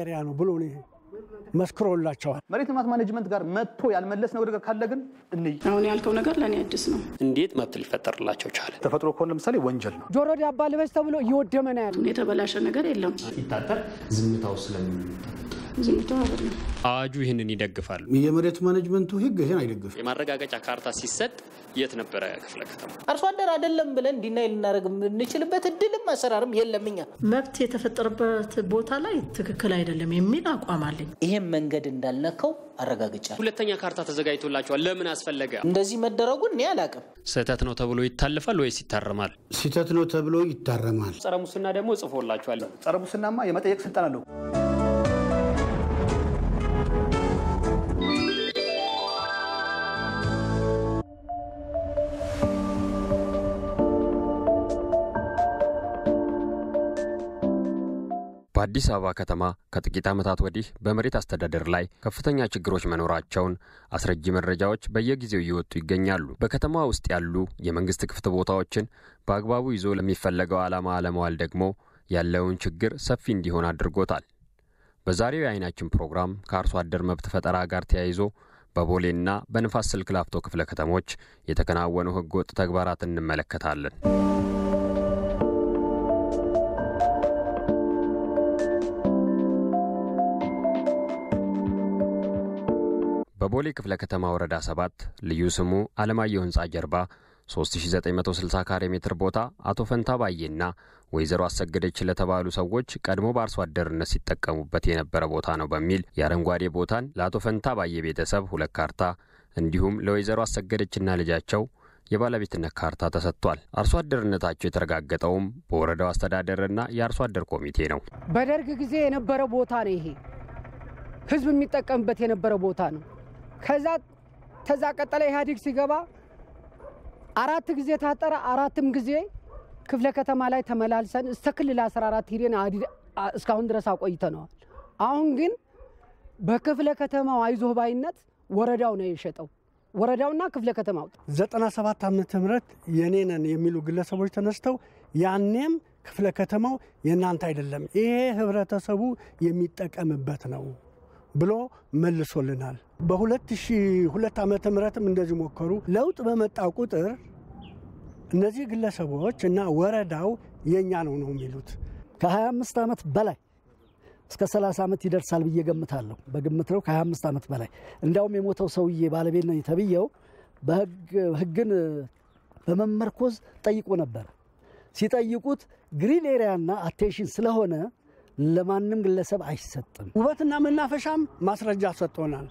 ኤሪያ ነው ብሎ መስክሮላቸዋል። መሬት ልማት ማኔጅመንት ጋር መጥቶ ያልመለስነው ነገር ካለ ግን እንይ። አሁን ያልከው ነገር ለእኔ አዲስ ነው። እንዴት መብት ሊፈጠርላቸው ቻለ? ተፈጥሮ ከሆነ ለምሳሌ ወንጀል ነው። ጆሮ ዳባ ልበስ ተብሎ እየወደመ ነው ያለ። የተበላሸ ነገር የለም። ሲታጠር ዝምታው ስለምን ዝምታ አይደለም። አዋጁ ይህንን ይደግፋል። የመሬት ማኔጅመንቱ ህግ ይህን አይደግፍም። የማረጋገጫ ካርታ ሲሰጥ የት ነበረ ክፍለ ከተማ? አርሶ አደር አይደለም ብለን እንዲናይ ልናደርግ የምንችልበት እድልም አሰራርም የለም። እኛ መብት የተፈጠረበት ቦታ ላይ ትክክል አይደለም የሚል አቋም አለኝ። ይሄም መንገድ እንዳልነካው አረጋግጫለሁ። ሁለተኛ ካርታ ተዘጋጅቶላቸዋል። ለምን አስፈለገ? እንደዚህ መደረጉን እኔ አላቅም። ስህተት ነው ተብሎ ይታለፋል ወይስ ይታረማል? ስህተት ነው ተብሎ ይታረማል። ጸረ ሙስና ደግሞ ጽፎላቸዋል። ጸረ ሙስናማ የመጠየቅ ስልጣን አለው። በአዲስ አበባ ከተማ ከጥቂት ዓመታት ወዲህ በመሬት አስተዳደር ላይ ከፍተኛ ችግሮች መኖራቸውን አስረጂ መረጃዎች በየጊዜው እየወጡ ይገኛሉ። በከተማ ውስጥ ያሉ የመንግስት ክፍት ቦታዎችን በአግባቡ ይዞ ለሚፈለገው ዓላማ አለመዋል ደግሞ ያለውን ችግር ሰፊ እንዲሆን አድርጎታል። በዛሬው የዓይናችን ፕሮግራም ከአርሶ አደር መብት ፈጠራ ጋር ተያይዞ በቦሌና በንፋስ ስልክ ላፍቶ ክፍለ ከተሞች የተከናወኑ ህገወጥ ተግባራትን እንመለከታለን። በቦሌ ክፍለ ከተማ ወረዳ ሰባት ልዩ ስሙ አለማየሁ ህንፃ ጀርባ 3960 ካሬ ሜትር ቦታ አቶ ፈንታ ባዬና ወይዘሮ አሰገደች ለተባሉ ሰዎች ቀድሞ በአርሶ አደርነት ሲጠቀሙበት የነበረ ቦታ ነው በሚል የአረንጓዴ ቦታን ለአቶ ፈንታ ባዬ ቤተሰብ ሁለት ካርታ እንዲሁም ለወይዘሮ አሰገደችና ልጃቸው የባለቤትነት ካርታ ተሰጥቷል። አርሶ አደርነታቸው የተረጋገጠውም በወረዳው አስተዳደርና የአርሶ አደር ኮሚቴ ነው። በደርግ ጊዜ የነበረ ቦታ ነው። ይሄ ህዝብ የሚጠቀምበት የነበረ ቦታ ነው። ከዛ ተዛ ቀጠለ ኢህአዴግ ሲገባ አራት ጊዜ ታጠረ። አራትም ጊዜ ክፍለ ከተማ ላይ ተመላልሰን እስተ ክልል 14 ሂደን እስካሁን ድረስ አቆይተነዋል። አሁን ግን በክፍለ ከተማው አይዞህ ባይነት ወረዳው ነው የሸጠው። ወረዳውና ክፍለ ከተማው 97 ዓመተ ምህረት የኔ ነን የሚሉ ግለሰቦች ተነስተው ያኔም ክፍለ ከተማው የእናንተ አይደለም፣ ይሄ ህብረተሰቡ የሚጠቀምበት ነው ብሎ መልሶልናል። በ2002 ዓመተ ምህረትም እንደዚህ ሞከሩ። ለውጥ በመጣ ቁጥር እነዚህ ግለሰቦች እና ወረዳው የእኛ ነው ነው የሚሉት ከ25 ዓመት በላይ እስከ 30 ዓመት ይደርሳል ብዬ ገምታለሁ። በግምት ነው ከ25 ዓመት በላይ እንዲያውም የሞተው ሰውዬ ባለቤት ነኝ ተብዬው ህግን በመመርኮዝ ጠይቆ ነበር። ሲጠይቁት ግሪን ኤሪያና አቴንሽን ስለሆነ ለማንም ግለሰብ አይሰጥም። ውበትና መናፈሻም ማስረጃ ሰጥቶናል።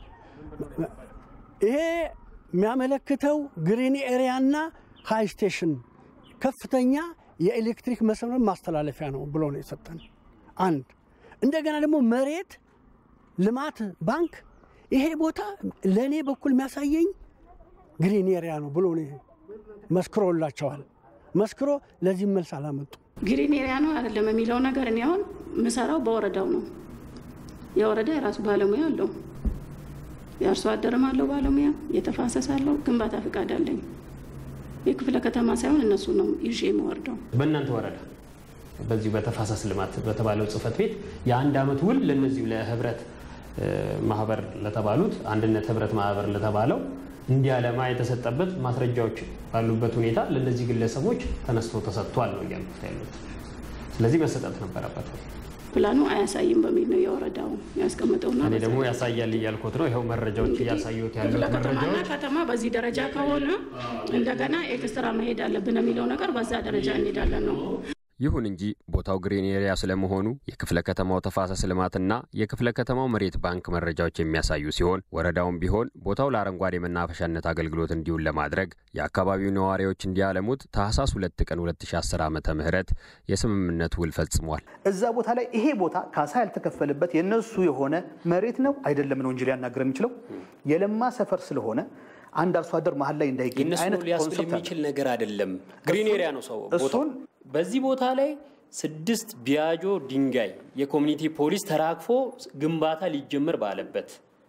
ይሄ የሚያመለክተው ግሪን ኤሪያና ሃይ ስቴሽን ከፍተኛ የኤሌክትሪክ መስመር ማስተላለፊያ ነው ብሎ ነው የሰጠን። አንድ እንደገና ደግሞ መሬት ልማት ባንክ ይሄ ቦታ ለእኔ በኩል የሚያሳየኝ ግሪን ኤሪያ ነው ብሎ ነው መስክሮላቸዋል። መስክሮ ለዚህ መልስ አላመጡ። ግሪን ኤሪያ ነው አይደለም የሚለው ነገር እኔ አሁን ምሰራው በወረዳው ነው። የወረዳ የራሱ ባለሙያ አለው። የአርሶ አደርም አለው ባለሙያ፣ የተፋሰስ አለው፣ ግንባታ ፍቃድ አለኝ። የክፍለ ከተማ ሳይሆን እነሱ ነው ይዤ የምወርደው። በእናንተ ወረዳ በዚሁ በተፋሰስ ልማት በተባለው ጽህፈት ቤት የአንድ ዓመት ውል ለነዚሁ ለህብረት ማህበር ለተባሉት አንድነት ህብረት ማህበር ለተባለው እንዲያለማ የተሰጠበት ማስረጃዎች ባሉበት ሁኔታ ለእነዚህ ግለሰቦች ተነስቶ ተሰጥቷል ነው እያልኩት ያሉት። ስለዚህ መሰጠት ነበረበት ወይ? ፕላኑ አያሳይም በሚል ነው የወረዳው ያስቀምጠውና እኔ ደግሞ ያሳያል እያልኩት ነው። ይኸው መረጃዎች እያሳዩት ያሉት ክፍለ ከተማና መረጃዎች ከተማ በዚህ ደረጃ ከሆነ እንደገና ኤክስትራ መሄድ አለብን የሚለው ነገር በዛ ደረጃ እንሄዳለን ነው። ይሁን እንጂ ቦታው ግሪን ኤሪያ ስለመሆኑ የክፍለ ከተማው ተፋሰስ ልማትና የክፍለ ከተማው መሬት ባንክ መረጃዎች የሚያሳዩ ሲሆን ወረዳውም ቢሆን ቦታው ለአረንጓዴ መናፈሻነት አገልግሎት እንዲውል ለማድረግ የአካባቢው ነዋሪዎች እንዲያለሙት ታህሳስ 2 ቀን 2010 ዓ ም የስምምነት ውል ፈጽሟል። እዛ ቦታ ላይ ይሄ ቦታ ካሳ ያልተከፈለበት የነሱ የሆነ መሬት ነው አይደለም ነው እንጂ ሊያናግረን የሚችለው የለማ ሰፈር ስለሆነ አንድ አርሶ አደር መሀል ላይ እንዳይገኝ የእነሱ አይነት ሊያስብል ኮንሰፕት አለ። የሚችል ነገር አይደለም። ግሪን ኤሪያ ነው ሰው ቦታው። እሱን በዚህ ቦታ ላይ ስድስት ቢያጆ ድንጋይ የኮሚኒቲ ፖሊስ ተራግፎ ግንባታ ሊጀመር ባለበት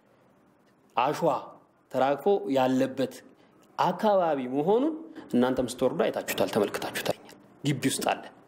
አሸዋ ተራግፎ ያለበት አካባቢ መሆኑን እናንተም ስትወርዱ አይታችሁታል፣ ተመልክታችሁታል። ግቢ ውስጥ አለ።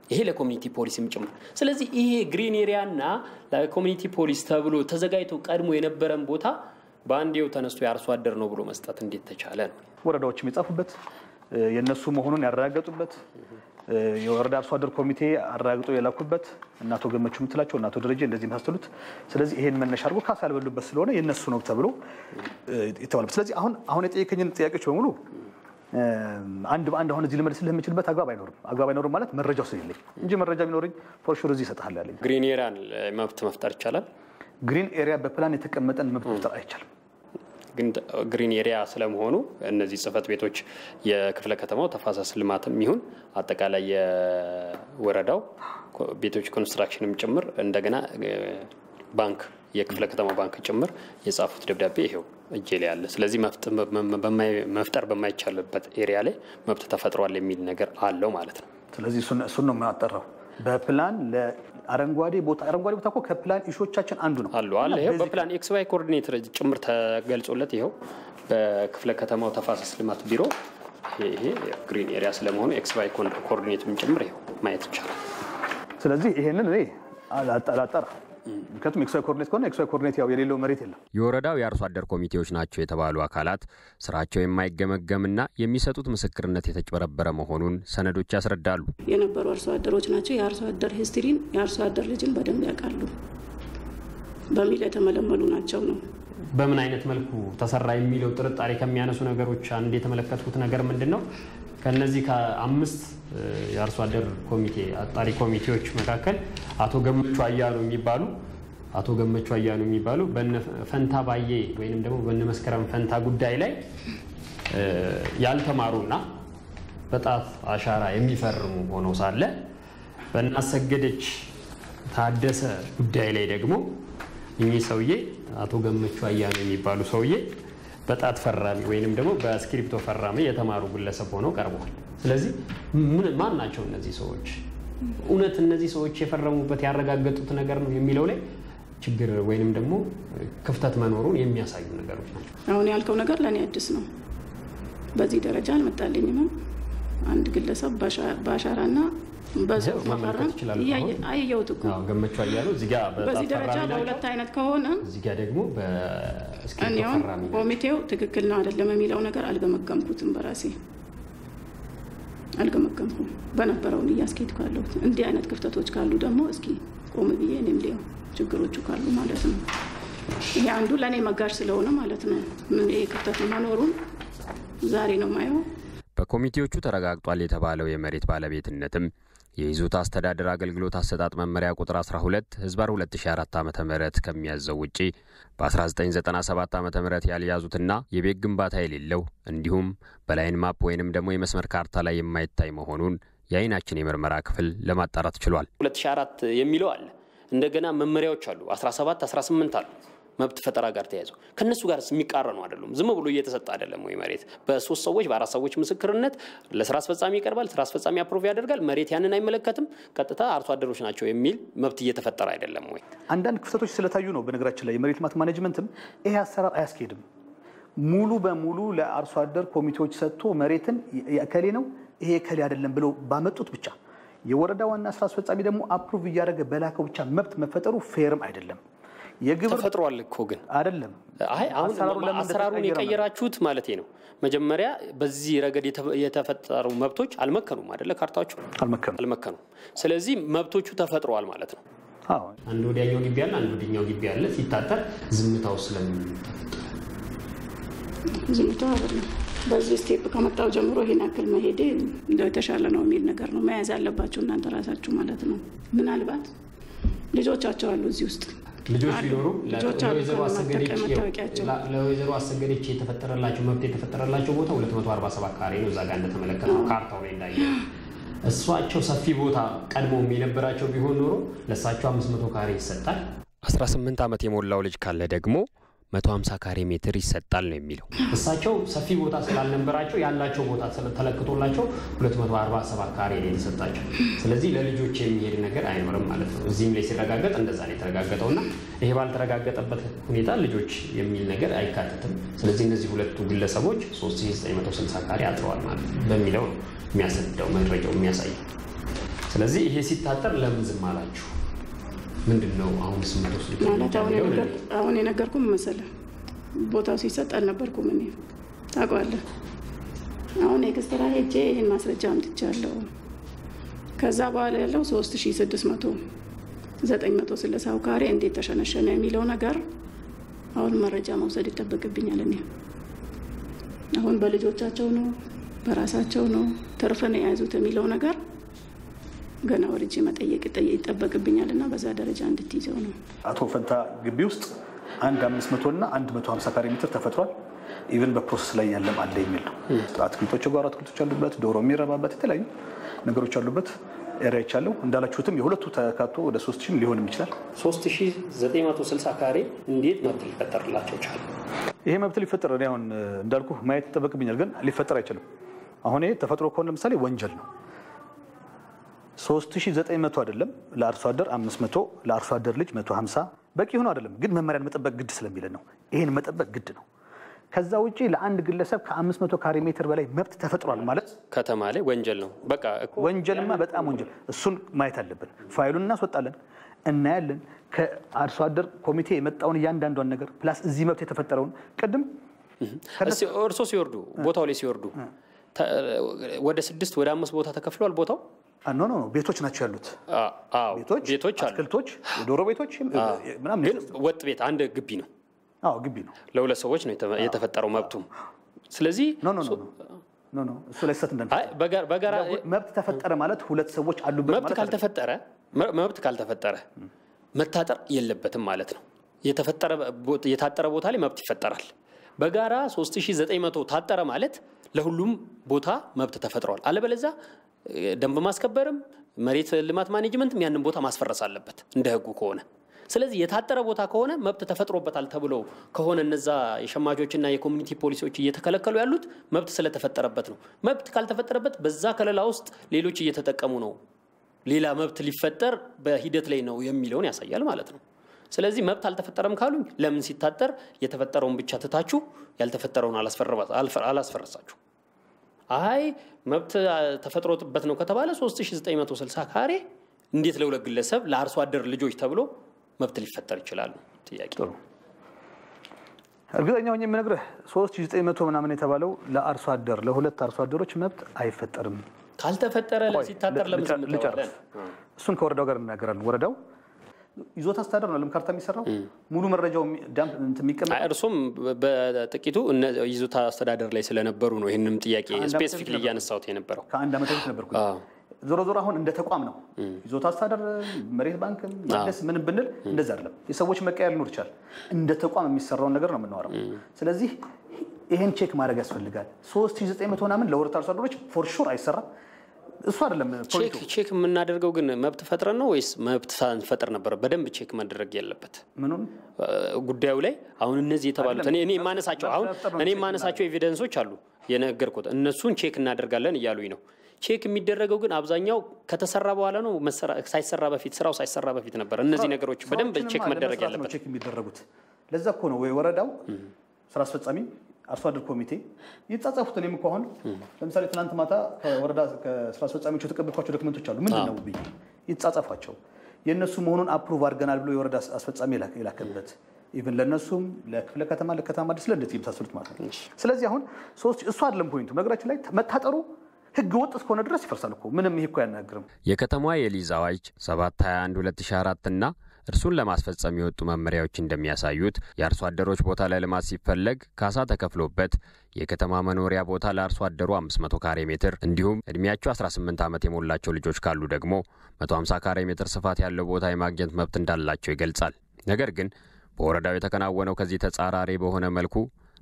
ይሄ ለኮሚኒቲ ፖሊስም ጭምር። ስለዚህ ይሄ ግሪን ኤሪያና ለኮሚኒቲ ፖሊስ ተብሎ ተዘጋጅቶ ቀድሞ የነበረን ቦታ በአንዴው ተነስቶ የአርሶ አደር ነው ብሎ መስጠት እንዴት ተቻለ ነው። ወረዳዎችም የጻፉበት የእነሱ መሆኑን ያረጋገጡበት የወረዳ አርሶ አደር ኮሚቴ አረጋግጦ የላኩበት እና አቶ ገመቹ የምትላቸው እና አቶ ደረጀ እንደዚህ የመሳሰሉት። ስለዚህ ይሄን መነሻ አድርጎ ካሳ ያልበሉበት ስለሆነ የእነሱ ነው ተብሎ የተባለበት። ስለዚህ አሁን አሁን የጠየቀኝን ጥያቄዎች በሙሉ አንድ በአንድ አሁን እዚህ ልመልስልህ የምችልበት አግባብ አይኖርም። አግባብ አይኖርም ማለት መረጃው ስለሌለኝ እንጂ መረጃ ቢኖረኝ ፎርሹር እዚህ ይሰጥሃል ያለኝ። ግሪን ኤሪያን መብት መፍጠር ይቻላል። ግሪን ኤሪያ በፕላን የተቀመጠን መብት መፍጠር አይቻልም። ግን ግሪን ኤሪያ ስለመሆኑ እነዚህ ጽህፈት ቤቶች የክፍለ ከተማው ተፋሰስ ልማትም ይሁን አጠቃላይ የወረዳው ቤቶች ኮንስትራክሽንም ጭምር እንደገና ባንክ የክፍለ ከተማ ባንክ ጭምር የጻፉት ደብዳቤ ይሄው እጄ ላይ አለ። ስለዚህ መፍጠር በማይቻልበት ኤሪያ ላይ መብት ተፈጥሯል የሚል ነገር አለው ማለት ነው። ስለዚህ እሱን ነው የማጠራው በፕላን አረንጓዴ ቦታ አረንጓዴ ቦታ እኮ ከፕላን ኢሾቻችን አንዱ ነው አሉ አለ። ይኸው በፕላን ኤክስ ዋይ ኮኦርዲኔት ጭምር ተገልጾለት ይኸው በክፍለ ከተማው ተፋሰስ ልማት ቢሮ ይሄ ግሪን ኤሪያ ስለመሆኑ ኤክስ ዋይ ኮኦርዲኔትም ጭምር ይኸው ማየት ይቻላል። ስለዚህ ይሄንን እኔ አላጠራ ምክንያቱም ኤክስ ዋይ ኮኦርዲኔት ከሆነ ኤክስ ዋይ ኮኦርዲኔት ያው የሌለው መሬት የለም። የወረዳው የአርሶ አደር ኮሚቴዎች ናቸው የተባሉ አካላት ስራቸው የማይገመገምና የሚሰጡት ምስክርነት የተጭበረበረ መሆኑን ሰነዶች ያስረዳሉ። የነበሩ አርሶ አደሮች ናቸው። የአርሶ አደር ሂስትሪን የአርሶ አደር ልጅን በደንብ ያውቃሉ በሚል የተመለመሉ ናቸው ነው። በምን አይነት መልኩ ተሰራ የሚለው ጥርጣሬ ከሚያነሱ ነገሮች አንድ የተመለከትኩት ነገር ምንድን ነው? ከነዚህ ከአምስት የአርሶ አደር ኮሚቴ አጣሪ ኮሚቴዎች መካከል አቶ ገመቹ አያኑ የሚባሉ አቶ ገመቹ አያኑ የሚባሉ በነ ፈንታ ባዬ ወይንም ደግሞ በነ መስከረም ፈንታ ጉዳይ ላይ ያልተማሩና በጣት አሻራ የሚፈርሙ ሆነው ሳለ በናሰገደች ታደሰ ጉዳይ ላይ ደግሞ እኚህ ሰውዬ አቶ ገመቹ አያኑ የሚባሉ ሰውዬ በጣት ፈራሚ ወይንም ደግሞ በስክሪፕቶ ፈራሚ የተማሩ ግለሰብ ሆነው ቀርበዋል። ስለዚህ ማን ናቸው እነዚህ ሰዎች? እውነት እነዚህ ሰዎች የፈረሙበት ያረጋገጡት ነገር ነው የሚለው ላይ ችግር ወይንም ደግሞ ክፍተት መኖሩን የሚያሳዩ ነገሮች ናቸው። አሁን ያልከው ነገር ለእኔ አዲስ ነው። በዚህ ደረጃ አልመጣልኝም። አንድ ግለሰብ በአሻራና በጽሁፍ መፈረም አየሁት እኮ ገመቹ አያሉ እዚህ ጋር በዚህ ደረጃ በሁለት አይነት ከሆነ እዚህ ጋር ደግሞ እኔ አሁን ኮሚቴው ትክክል ነው አይደለም የሚለው ነገር አልገመገምኩትም። በራሴ አልገመገምኩም። በነበረውን እያስኬድኩ ያለሁት እንዲህ አይነት ክፍተቶች ካሉ ደግሞ እስኪ ቆም ብዬ እኔም ሊያው ችግሮቹ ካሉ ማለት ነው። ይሄ አንዱ ለእኔ መጋሽ ስለሆነ ማለት ነው። ምን ይሄ ክፍተት መኖሩን ዛሬ ነው ማየው። በኮሚቴዎቹ ተረጋግጧል የተባለው የመሬት ባለቤትነትም የይዞታ አስተዳደር አገልግሎት አሰጣጥ መመሪያ ቁጥር 12 ህዝባር 2004 ዓ ም ከሚያዘው ውጪ በ1997 ዓ ም ያልያዙትና የቤት ግንባታ የሌለው እንዲሁም በላይን ማፕ ወይንም ደግሞ የመስመር ካርታ ላይ የማይታይ መሆኑን የአይናችን የምርመራ ክፍል ለማጣራት ችሏል። 2004 የሚለው አለ። እንደገና መመሪያዎች አሉ 17 18 አሉ መብት ፈጠራ ጋር ተያይዘው ከእነሱ ጋር የሚቃረኑ አይደሉም። ዝም ብሎ እየተሰጠ አይደለም ወይ መሬት በሶስት ሰዎች በአራት ሰዎች ምስክርነት ለስራ አስፈጻሚ ይቀርባል። ስራ አስፈጻሚ አፕሮቭ ያደርጋል። መሬት ያንን አይመለከትም። ቀጥታ አርሶ አደሮች ናቸው የሚል መብት እየተፈጠረ አይደለም ወይ? አንዳንድ ክፍተቶች ስለታዩ ነው። በነገራችን ላይ የመሬት ልማት ማኔጅመንትም ይሄ አሰራር አያስኬድም። ሙሉ በሙሉ ለአርሶ አደር ኮሚቴዎች ሰጥቶ መሬትን እከሌ ነው ይሄ እከሌ አይደለም ብለው ባመጡት ብቻ የወረዳ ዋና ስራ አስፈጻሚ ደግሞ አፕሩቭ እያደረገ በላከው ብቻ መብት መፈጠሩ ፌርም አይደለም። የግብር ተፈጥሯል እኮ ግን አይደለም። አይ አሁን አሰራሩን የቀየራችሁት ማለት ነው። መጀመሪያ በዚህ ረገድ የተፈጠሩ መብቶች አልመከኑም አይደለ? ካርታዎቹ አልመከኑም አልመከኑም። ስለዚህ መብቶቹ ተፈጥረዋል ማለት ነው። አንድ ወዲያኛው ግቢ አለ፣ አንድ ወዲኛው ግቢ አለ። ሲታጠር ዝምታው ስለምን ዝምታው አይደለም በዚህ ስቴፕ ከመጣው ጀምሮ ይሄን ያክል መሄዴ የተሻለ ነው የሚል ነገር ነው መያዝ ያለባቸው እናንተ ራሳችሁ ማለት ነው። ምናልባት ልጆቻቸው አሉ እዚህ ውስጥ ልጆች ቢኖሩ ልጆች አሉ መታወቂያቸው ለወይዘሮ አሰገደች የተፈጠረላቸው መብት የተፈጠረላቸው ቦታ 247 ካሬ ነው። እዛ ጋር እንደተመለከተው ካርታው ላይ እንዳየ እሷቸው ሰፊ ቦታ ቀድሞም የነበራቸው ቢሆን ኖሮ ለእሳቸው 500 ካሬ ይሰጣል። 18 ዓመት የሞላው ልጅ ካለ ደግሞ 150 ካሬ ሜትር ይሰጣል ነው የሚለው። እሳቸው ሰፊ ቦታ ስላልነበራቸው ያላቸው ቦታ ስለተለክቶላቸው 247 ካሬ ነው የተሰጣቸው። ስለዚህ ለልጆች የሚሄድ ነገር አይኖርም ማለት ነው። እዚህም ላይ ሲረጋገጥ እንደዛ ነው የተረጋገጠው እና ይሄ ባልተረጋገጠበት ሁኔታ ልጆች የሚል ነገር አይካተትም። ስለዚህ እነዚህ ሁለቱ ግለሰቦች 3960 ካሬ አጥረዋል ማለት ነው በሚለው ነው የሚያስረዳው መረጃው የሚያሳየው። ስለዚህ ይሄ ሲታጠር ለምን ዝም አላችሁ? ምንድን ነው አሁን ስምንት ወስድ ማለት አሁን የነገር- አሁን የነገርኩም መሰለህ ቦታው ሲሰጥ አልነበርኩም እኔ ታውቀዋለህ። አሁን ኤክስትራ ሄጄ ይህን ማስረጃ አምጥቻለሁ። ከዛ በኋላ ያለው ሶስት ሺ ስድስት መቶ ዘጠኝ መቶ ስልሳው ካሬ እንዴት ተሸነሸነ የሚለው ነገር አሁን መረጃ መውሰድ ይጠበቅብኛል። እኔ አሁን በልጆቻቸው ነው በራሳቸው ነው ትርፍን የያዙት የሚለው ነገር ገና ወርጄ መጠየቅ ይጠ- ይጠበቅብኛል እና በዛ ደረጃ እንድትይዘው ነው። አቶ ፈንታ ግቢ ውስጥ አንድ አምስት መቶ እና አንድ መቶ ሀምሳ ካሬ ሜትር ተፈጥሯል። ኢቨን በፕሮሰስ ላይ ያለም አለ የሚል ነው። አትክልቶች፣ የጓሮ አትክልቶች አሉበት፣ ዶሮ የሚረባበት የተለያዩ ነገሮች አሉበት ኤሪያ ይቻለው እንዳላችሁትም የሁለቱ ተካቶ ወደ ሶስት ሺህም ሊሆንም ይችላል። 3960 ካሬ እንዴት መብት ሊፈጠርላቸው ቻለ? ይሄ መብት ሊፈጠር እኔ አሁን እንዳልኩ ማየት ይጠበቅብኛል፣ ግን ሊፈጠር አይችልም። አሁን ይሄ ተፈጥሮ ከሆነ ለምሳሌ ወንጀል ነው። 3900 አይደለም ለአርሶ አደር 500 ለአርሶ አደር ልጅ 150 በቂ ሆኖ አይደለም፣ ግን መመሪያን መጠበቅ ግድ ስለሚለን ነው። ይሄን መጠበቅ ግድ ነው። ከዛ ውጪ ለአንድ ግለሰብ ከ500 ካሬ ሜትር በላይ መብት ተፈጥሯል ማለት ከተማ ላይ ወንጀል ነው። በቃ እኮ ወንጀልማ በጣም ወንጀል። እሱን ማየት አለብን። ፋይሉን እናስወጣለን፣ እናያለን። ከአርሶ አደር ኮሚቴ የመጣውን እያንዳንዷን ነገር ፕላስ እዚህ መብት የተፈጠረውን ቅድም እስቲ እርሶ ሲወርዱ ቦታው ላይ ሲወርዱ ተ- ወደ ስድስት ወደ አምስት ቦታ ተከፍሏል ቦታው? ኖ ኖ ኖ ቤቶች ናቸው ያሉት አ- አዎ ቤቶች ቤቶች አሉ። አትክልቶች፣ የዶሮ ቤቶች ምናምን ግን ወጥ ቤት አንድ ግቢ ነው። አዎ ግቢ ነው። ለሁለት ሰዎች ነው የተ- የተፈጠረው መብቱም። ስለዚህ ኖ ኖ ኖ ኖ ኖ ኖ እሱ ላይ ሰት እንዳን አይ በጋራ በጋራ መብት ተፈጠረ ማለት ሁለት ሰዎች አሉበት መብት ማለት አይደለም። ካልተፈጠረ መ- መብት ካልተፈጠረ መታጠር የለበትም ማለት ነው። የተፈጠረ ቦ- የታጠረ ቦታ ላይ መብት ይፈጠራል። በጋራ 3900 ታጠረ ማለት ለሁሉም ቦታ መብት ተፈጥሯል። አለበለዚያ እ፣ ደንብ ማስከበርም መሬት ልማት ማኔጅመንትም ያንን ቦታ ማስፈረስ አለበት እንደ ሕጉ ከሆነ። ስለዚህ የታጠረ ቦታ ከሆነ መብት ተፈጥሮበታል ተብሎ ከሆነ እነዛ የሸማቾችና የኮሚኒቲ ፖሊሲዎች እየተከለከሉ ያሉት መብት ስለተፈጠረበት ነው። መብት ካልተፈጠረበት በዛ ከለላ ውስጥ ሌሎች እየተጠቀሙ ነው ሌላ መብት ሊፈጠር በሂደት ላይ ነው የሚለውን ያሳያል ማለት ነው። ስለዚህ መብት አልተፈጠረም ካሉኝ ለምን ሲታጠር የተፈጠረውን ብቻ ትታችሁ ያልተፈጠረውን አላስፈረባ- አልፈ- አላስፈረሳችሁ? አይ መብት አ, ተፈጥሮበት ነው ከተባለ 3960 ካሬ እንዴት ለሁለት ግለሰብ ለአርሶ አደር ልጆች ተብሎ መብት ሊፈጠር ይችላል? ጥያቄ ጥሩ እርግጠኛ ሆኜ የምነግርህ 3900 ምናምን የተባለው ለአርሶ አደር ለሁለት አርሶ አደሮች መብት አይፈጠርም። ካልተፈጠረ ሲታጠር ለምን ዝም ልጨርስ። ተባለ? እሱን ከወረዳው ጋር እናገራለን። ወረዳው ይዞታ አስተዳደር ነው ለም ካርታ የሚሰራው ሙሉ መረጃው የሚ- ዳምፕ እንትን የሚቀመጥ አይ እርሶም በጥቂቱ እነ- ይዞታ አስተዳደር ላይ ስለነበሩ ነው ይህንም ጥያቄ አንድ ዓመት ስፔሲፊክሊ በፊት እያነሳሁት የነበረው። ከአንድ ዓመት በፊት ነበርኩ። አዎ። ዞሮ ዞሮ አሁን እንደ ተቋም ነው ይዞታ አስተዳደር መሬት ባንክም ማደስ ምንም ብንል እንደዛ አይደለም። የሰዎች መቀየር ሊኖር ይችላል። እንደ ተቋም የሚሰራውን ነገር ነው የምናወራው። ስለዚህ ይሄን ቼክ ማድረግ ያስፈልጋል። 3900 ምናምን ለሁለት አርሶ አደሮች ፎር ሹር አይሰራም። እሱ አይደለም ፖይንቱ። ቼክ ቼክ የምናደርገው ግን መብት ፈጥረን ነው ወይስ መብት ሳንፈጥር ነበር? በደንብ ቼክ መደረግ ያለበት ምኑን እ፣ ጉዳዩ ላይ አሁን እነዚህ የተባሉት እኔ እኔ የማነሳቸው አሁን እኔ የማነሳቸው ኤቪደንሶች አሉ የነገርኩት እነሱን ቼክ እናደርጋለን እያሉኝ ነው። ቼክ የሚደረገው ግን አብዛኛው ከተሰራ በኋላ ነው መሰራ- ሳይሰራ በፊት ስራው ሳይሰራ በፊት ነበር። እነዚህ ነገሮች በደንብ ስራዎችንማ ቼክ መደረግ ለመስራት ነው ያለበት። ቼክ የሚደረጉት። ለዛ እኮ ነው ወይ ወረዳው ስራ አስፈጻሚ አርሶ አደር ኮሚቴ ይጻጻፉት። እኔም እኮ አሁን ለምሳሌ ትናንት ማታ ከወረዳ ከስራ አስፈጻሚዎቹ የተቀበልኳቸው ዶክመንቶች አሉ። ምንድን ነው ብዬ ይጻጻፏቸው። የእነሱ መሆኑን አፕሩቭ አድርገናል ብሎ የወረዳ አስፈጻሚ የላከ- የላከበት ኢቭን ለእነሱም ለክፍለ ከተማ ለከተማ አዲስ ለእንደዚህ የመሳሰሉት ማለት ነው። ስለዚህ አሁን ሶስት እሱ አይደለም ፖይንቱ። ነገራችን ላይ መታጠሩ ህገ ወጥ እስከሆነ ድረስ ይፈርሳል እኮ ምንም ይሄ እኮ አያናግርም። የከተማዋ የሊዝ አዋጅ 721 2004 እና እርሱን ለማስፈጸም የወጡ መመሪያዎች እንደሚያሳዩት የአርሶ አደሮች ቦታ ለልማት ሲፈለግ ካሳ ተከፍሎበት የከተማ መኖሪያ ቦታ ለአርሶ አደሩ 500 ካሬ ሜትር እንዲሁም ዕድሜያቸው 18 ዓመት የሞላቸው ልጆች ካሉ ደግሞ 150 ካሬ ሜትር ስፋት ያለው ቦታ የማግኘት መብት እንዳላቸው ይገልጻል። ነገር ግን በወረዳው የተከናወነው ከዚህ ተጻራሪ በሆነ መልኩ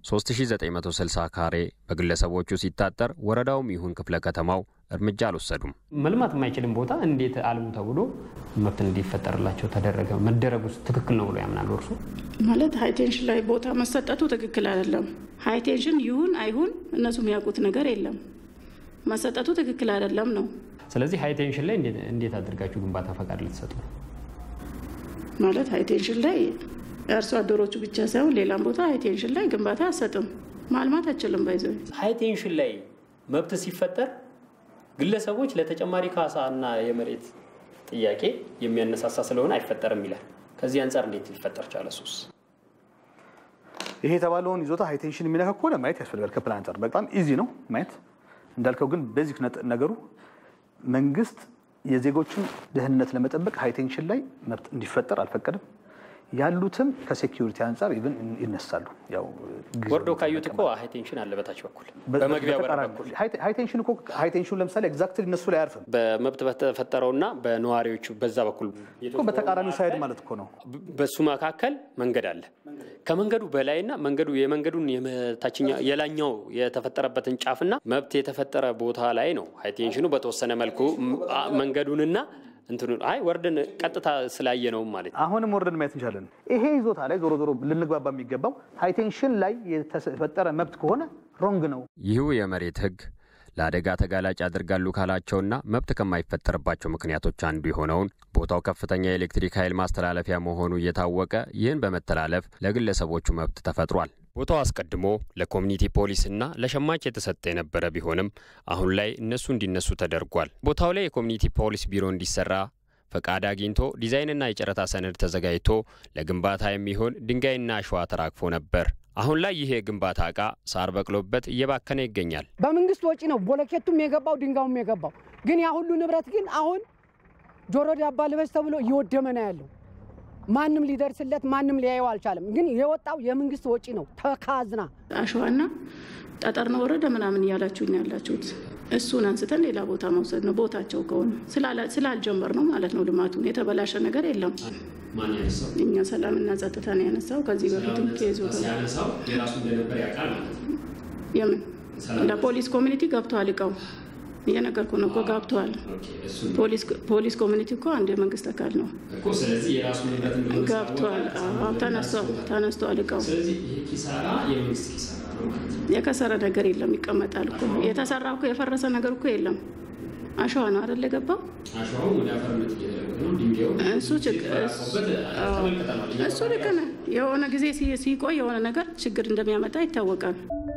3960 ካሬ በግለሰቦቹ ሲታጠር ወረዳውም ይሁን ክፍለ ከተማው እርምጃ አልወሰዱም። መልማት የማይችልም ቦታ እንዴት አልሙ ተብሎ መብት እንዲፈጠርላቸው ተደረገ? መደረጉ ትክክል ነው ብሎ ያምናሉ እርሱ? ማለት ሃይቴንሽን ላይ ቦታ መሰጠቱ ትክክል አይደለም። ሃይቴንሽን ይሁን አይሁን እነሱ የሚያውቁት ነገር የለም። መሰጠቱ ትክክል አይደለም ነው ስለዚህ ሃይቴንሽን ላይ እንዴት- እንዴት አድርጋችሁ ግንባታ ፈቃድ ልትሰጡ ነው? ማለት ሃይቴንሽን ላይ የአርሶ አደሮቹ ብቻ ሳይሆን ሌላም ቦታ ሃይቴንሽን ላይ ግንባታ አሰጥም ማልማት አይችልም። ባይዘ ሃይቴንሽን ላይ መብት ሲፈጠር ግለሰቦች ለተጨማሪ ካሳ እና የመሬት ጥያቄ የሚያነሳሳ ስለሆነ አይፈጠርም ይላል። ከዚህ አንጻር እንዴት ሊፈጠር ቻለ? ሱስ ይሄ የተባለውን ይዞታ ሃይቴንሽን የሚነካ ከሆነ ማየት ያስፈልጋል። ከፕላን አንጻር በጣም ኢዚ ነው ማየት። እንዳልከው ግን ቤዚክ ነገሩ መንግስት የዜጎችን ደህንነት ለመጠበቅ ሃይቴንሽን ላይ መብት እንዲፈጠር አልፈቀደም። ያሉትም ከሴኪሪቲ አንጻር ኢቭን ይነሳሉ። ያው ወርዶ ካዩት እኮ ሃይቴንሽን አለ በታች በኩል በመግቢያው በር በኩል ሃይቴንሽን እኮ ሃይቴንሽኑ ለምሳሌ ኤግዛክትሊ እነሱ ላይ አያርፍም። በመብት በተፈጠረውና በነዋሪዎቹ በዛ በኩል እኮ በተቃራኒው ሳይድ ማለት እኮ ነው። በሱ መካከል መንገድ አለ። ከመንገዱ በላይና መንገዱ የመንገዱን የታችኛ የላኛው የተፈጠረበትን ጫፍና መብት የተፈጠረ ቦታ ላይ ነው ሃይቴንሽኑ በተወሰነ መልኩ መንገዱንና እንትኑ አይ ወርድን ቀጥታ ስላየ ነው ማለት ነው። አሁንም ወርድን ማየት እንችላለን። ይሄ ይዞታ ላይ ዞሮ ዞሮ ልንግባባ የሚገባው ሃይቴንሽን ላይ የተፈጠረ መብት ከሆነ ሮንግ ነው። ይህው የመሬት ህግ ለአደጋ ተጋላጭ ያደርጋሉ ካላቸውና መብት ከማይፈጠርባቸው ምክንያቶች አንዱ የሆነውን ቦታው ከፍተኛ የኤሌክትሪክ ኃይል ማስተላለፊያ መሆኑ እየታወቀ ይህን በመተላለፍ ለግለሰቦቹ መብት ተፈጥሯል። ቦታው አስቀድሞ ለኮሚኒቲ ፖሊስና ለሸማች የተሰጠ የነበረ ቢሆንም አሁን ላይ እነሱ እንዲነሱ ተደርጓል። ቦታው ላይ የኮሚኒቲ ፖሊስ ቢሮ እንዲሰራ ፈቃድ አግኝቶ ዲዛይንና የጨረታ ሰነድ ተዘጋጅቶ ለግንባታ የሚሆን ድንጋይና አሸዋ ተራግፎ ነበር። አሁን ላይ ይህ የግንባታ ዕቃ ሳር በቅሎበት እየባከነ ይገኛል። በመንግስት ወጪ ነው ቦለኬቱም የገባው ድንጋዩም የገባው። ግን ያ ሁሉ ንብረት ግን አሁን ጆሮ ዳባ ልበስ ተብሎ እየወደመ ነው ያለው። ማንም ሊደርስለት ማንም ሊያየው አልቻለም። ግን የወጣው የመንግስት ወጪ ነው ተካዝና አሸዋና ጠጠር ነው ወረደ ምናምን እያላችሁ ነው ያላችሁት። እሱን አንስተን ሌላ ቦታ መውሰድ ነው ቦታቸው ከሆነ ስላልጀመር ነው ማለት ነው። ልማቱን የተበላሸ ነገር የለም። እኛ ሰላምና ጸጥታ ነው ያነሳው። ከዚህ በፊትም ኬዞ የራሱ እንደነበር ያውቃል ማለት ነው። የምን ለፖሊስ ኮሚኒቲ ገብተዋል እቃው እየነገርኩ ነው እኮ ገብተዋል። ፖሊስ ኮሚኒቲ እኮ አንድ የመንግስት አካል ነው። ስለዚህ የራሱ ንብረት እንደሆነ ገብተዋል። ተነስተዋል እቃው። ስለዚህ ይሄ ኪሳራ የመንግስት ኪሳራ ነው ማለት ነው። የከሰረ ነገር የለም፣ ይቀመጣል እኮ የተሰራ እኮ የፈረሰ ነገር እኮ የለም። አሸዋ ነው አይደል የገባው? አሸዋው ወደ አፈርነት እየተለወጠ ነው። ድንጋዩ እሱ እሱ ልክ ነህ። የሆነ ጊዜ ሲቆይ የሆነ ነገር ችግር እንደሚያመጣ ይታወቃል።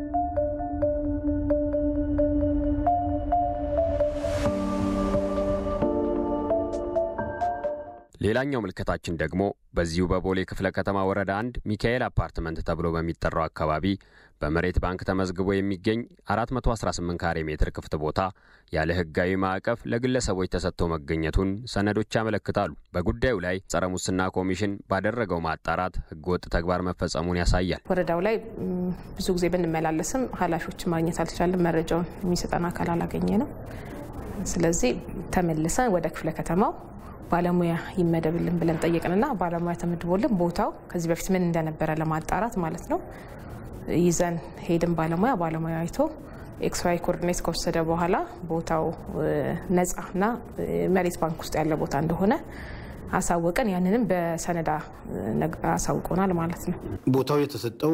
ሌላኛው ምልከታችን ደግሞ በዚሁ በቦሌ ክፍለ ከተማ ወረዳ አንድ ሚካኤል አፓርትመንት ተብሎ በሚጠራው አካባቢ በመሬት ባንክ ተመዝግቦ የሚገኝ 418 ካሬ ሜትር ክፍት ቦታ ያለ ሕጋዊ ማዕቀፍ ለግለሰቦች ተሰጥቶ መገኘቱን ሰነዶች ያመለክታሉ። በጉዳዩ ላይ ጸረ ሙስና ኮሚሽን ባደረገው ማጣራት ሕገወጥ ተግባር መፈጸሙን ያሳያል። ወረዳው ላይ ብዙ ጊዜ ብንመላለስም ኃላፊዎችን ማግኘት አልተቻለም። መረጃውን የሚሰጠን አካል አላገኘ ነው። ስለዚህ ተመልሰን ወደ ክፍለ ከተማው ባለሙያ ይመደብልን ብለን ጠየቅንና ባለሙያ ተመድቦልን ቦታው ከዚህ በፊት ምን እንደነበረ ለማጣራት ማለት ነው ይዘን ሄድን። ባለሙያ ባለሙያ አይቶ ኤክስዋይ ኮኦርዲኔት ከወሰደ በኋላ ቦታው ነፃና መሬት ባንክ ውስጥ ያለ ቦታ እንደሆነ አሳወቀን። ያንንም በሰነዳ አሳውቆናል ማለት ነው። ቦታው የተሰጠው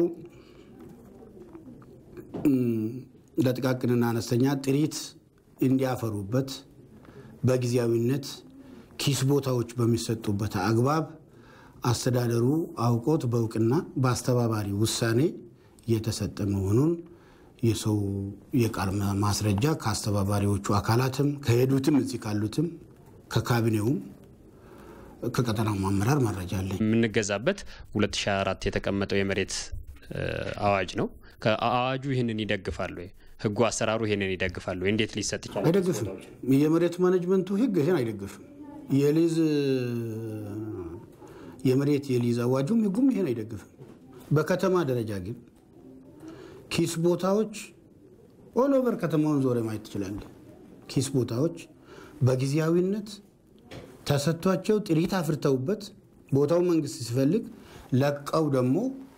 ለጥቃቅንና አነስተኛ ጥሪት እንዲያፈሩበት በጊዜያዊነት ኪስ ቦታዎች በሚሰጡበት አግባብ አስተዳደሩ አውቆት በእውቅና በአስተባባሪ ውሳኔ የተሰጠ መሆኑን የሰው የቃል ማስረጃ ከአስተባባሪዎቹ አካላትም ከሄዱትም እዚህ ካሉትም ከካቢኔውም ከቀጠናው አመራር መረጃ አለኝ። የምንገዛበት 2004 የተቀመጠው የመሬት አዋጅ ነው። ከአዋጁ ይህንን ይደግፋሉ ወይ? ህጉ አሰራሩ ይህንን ይደግፋሉ ወይ? እንዴት ሊሰጥ ይችላል? አይደግፍም። የመሬት ማኔጅመንቱ ህግ ይህን አይደግፍም። የሊዝ የመሬት የሊዝ አዋጁም ህጉም ይሄን አይደግፍም። በከተማ ደረጃ ግን ኪስ ቦታዎች ኦል ኦቨር ከተማውን ዞረ ማየት ትችላለህ። ኪስ ቦታዎች በጊዜያዊነት ተሰጥቷቸው ጥሪት አፍርተውበት ቦታው መንግስት ሲፈልግ ለቀው ደግሞ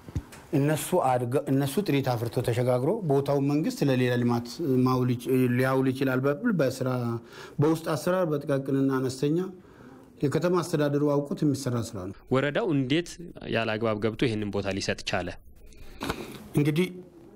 እነሱ ጥሪት አፍርተው ተሸጋግሮ ቦታውን መንግስት ለሌላ ልማት ሊያውል ይችላል በብል በስራ በውስጥ አሰራር በጥቃቅንና አነስተኛ የከተማ አስተዳደሩ አውቁት የሚሰራ ስራ ነው። ወረዳው እንዴት ያለ አግባብ ገብቶ ይህንን ቦታ ሊሰጥ ቻለ? እንግዲህ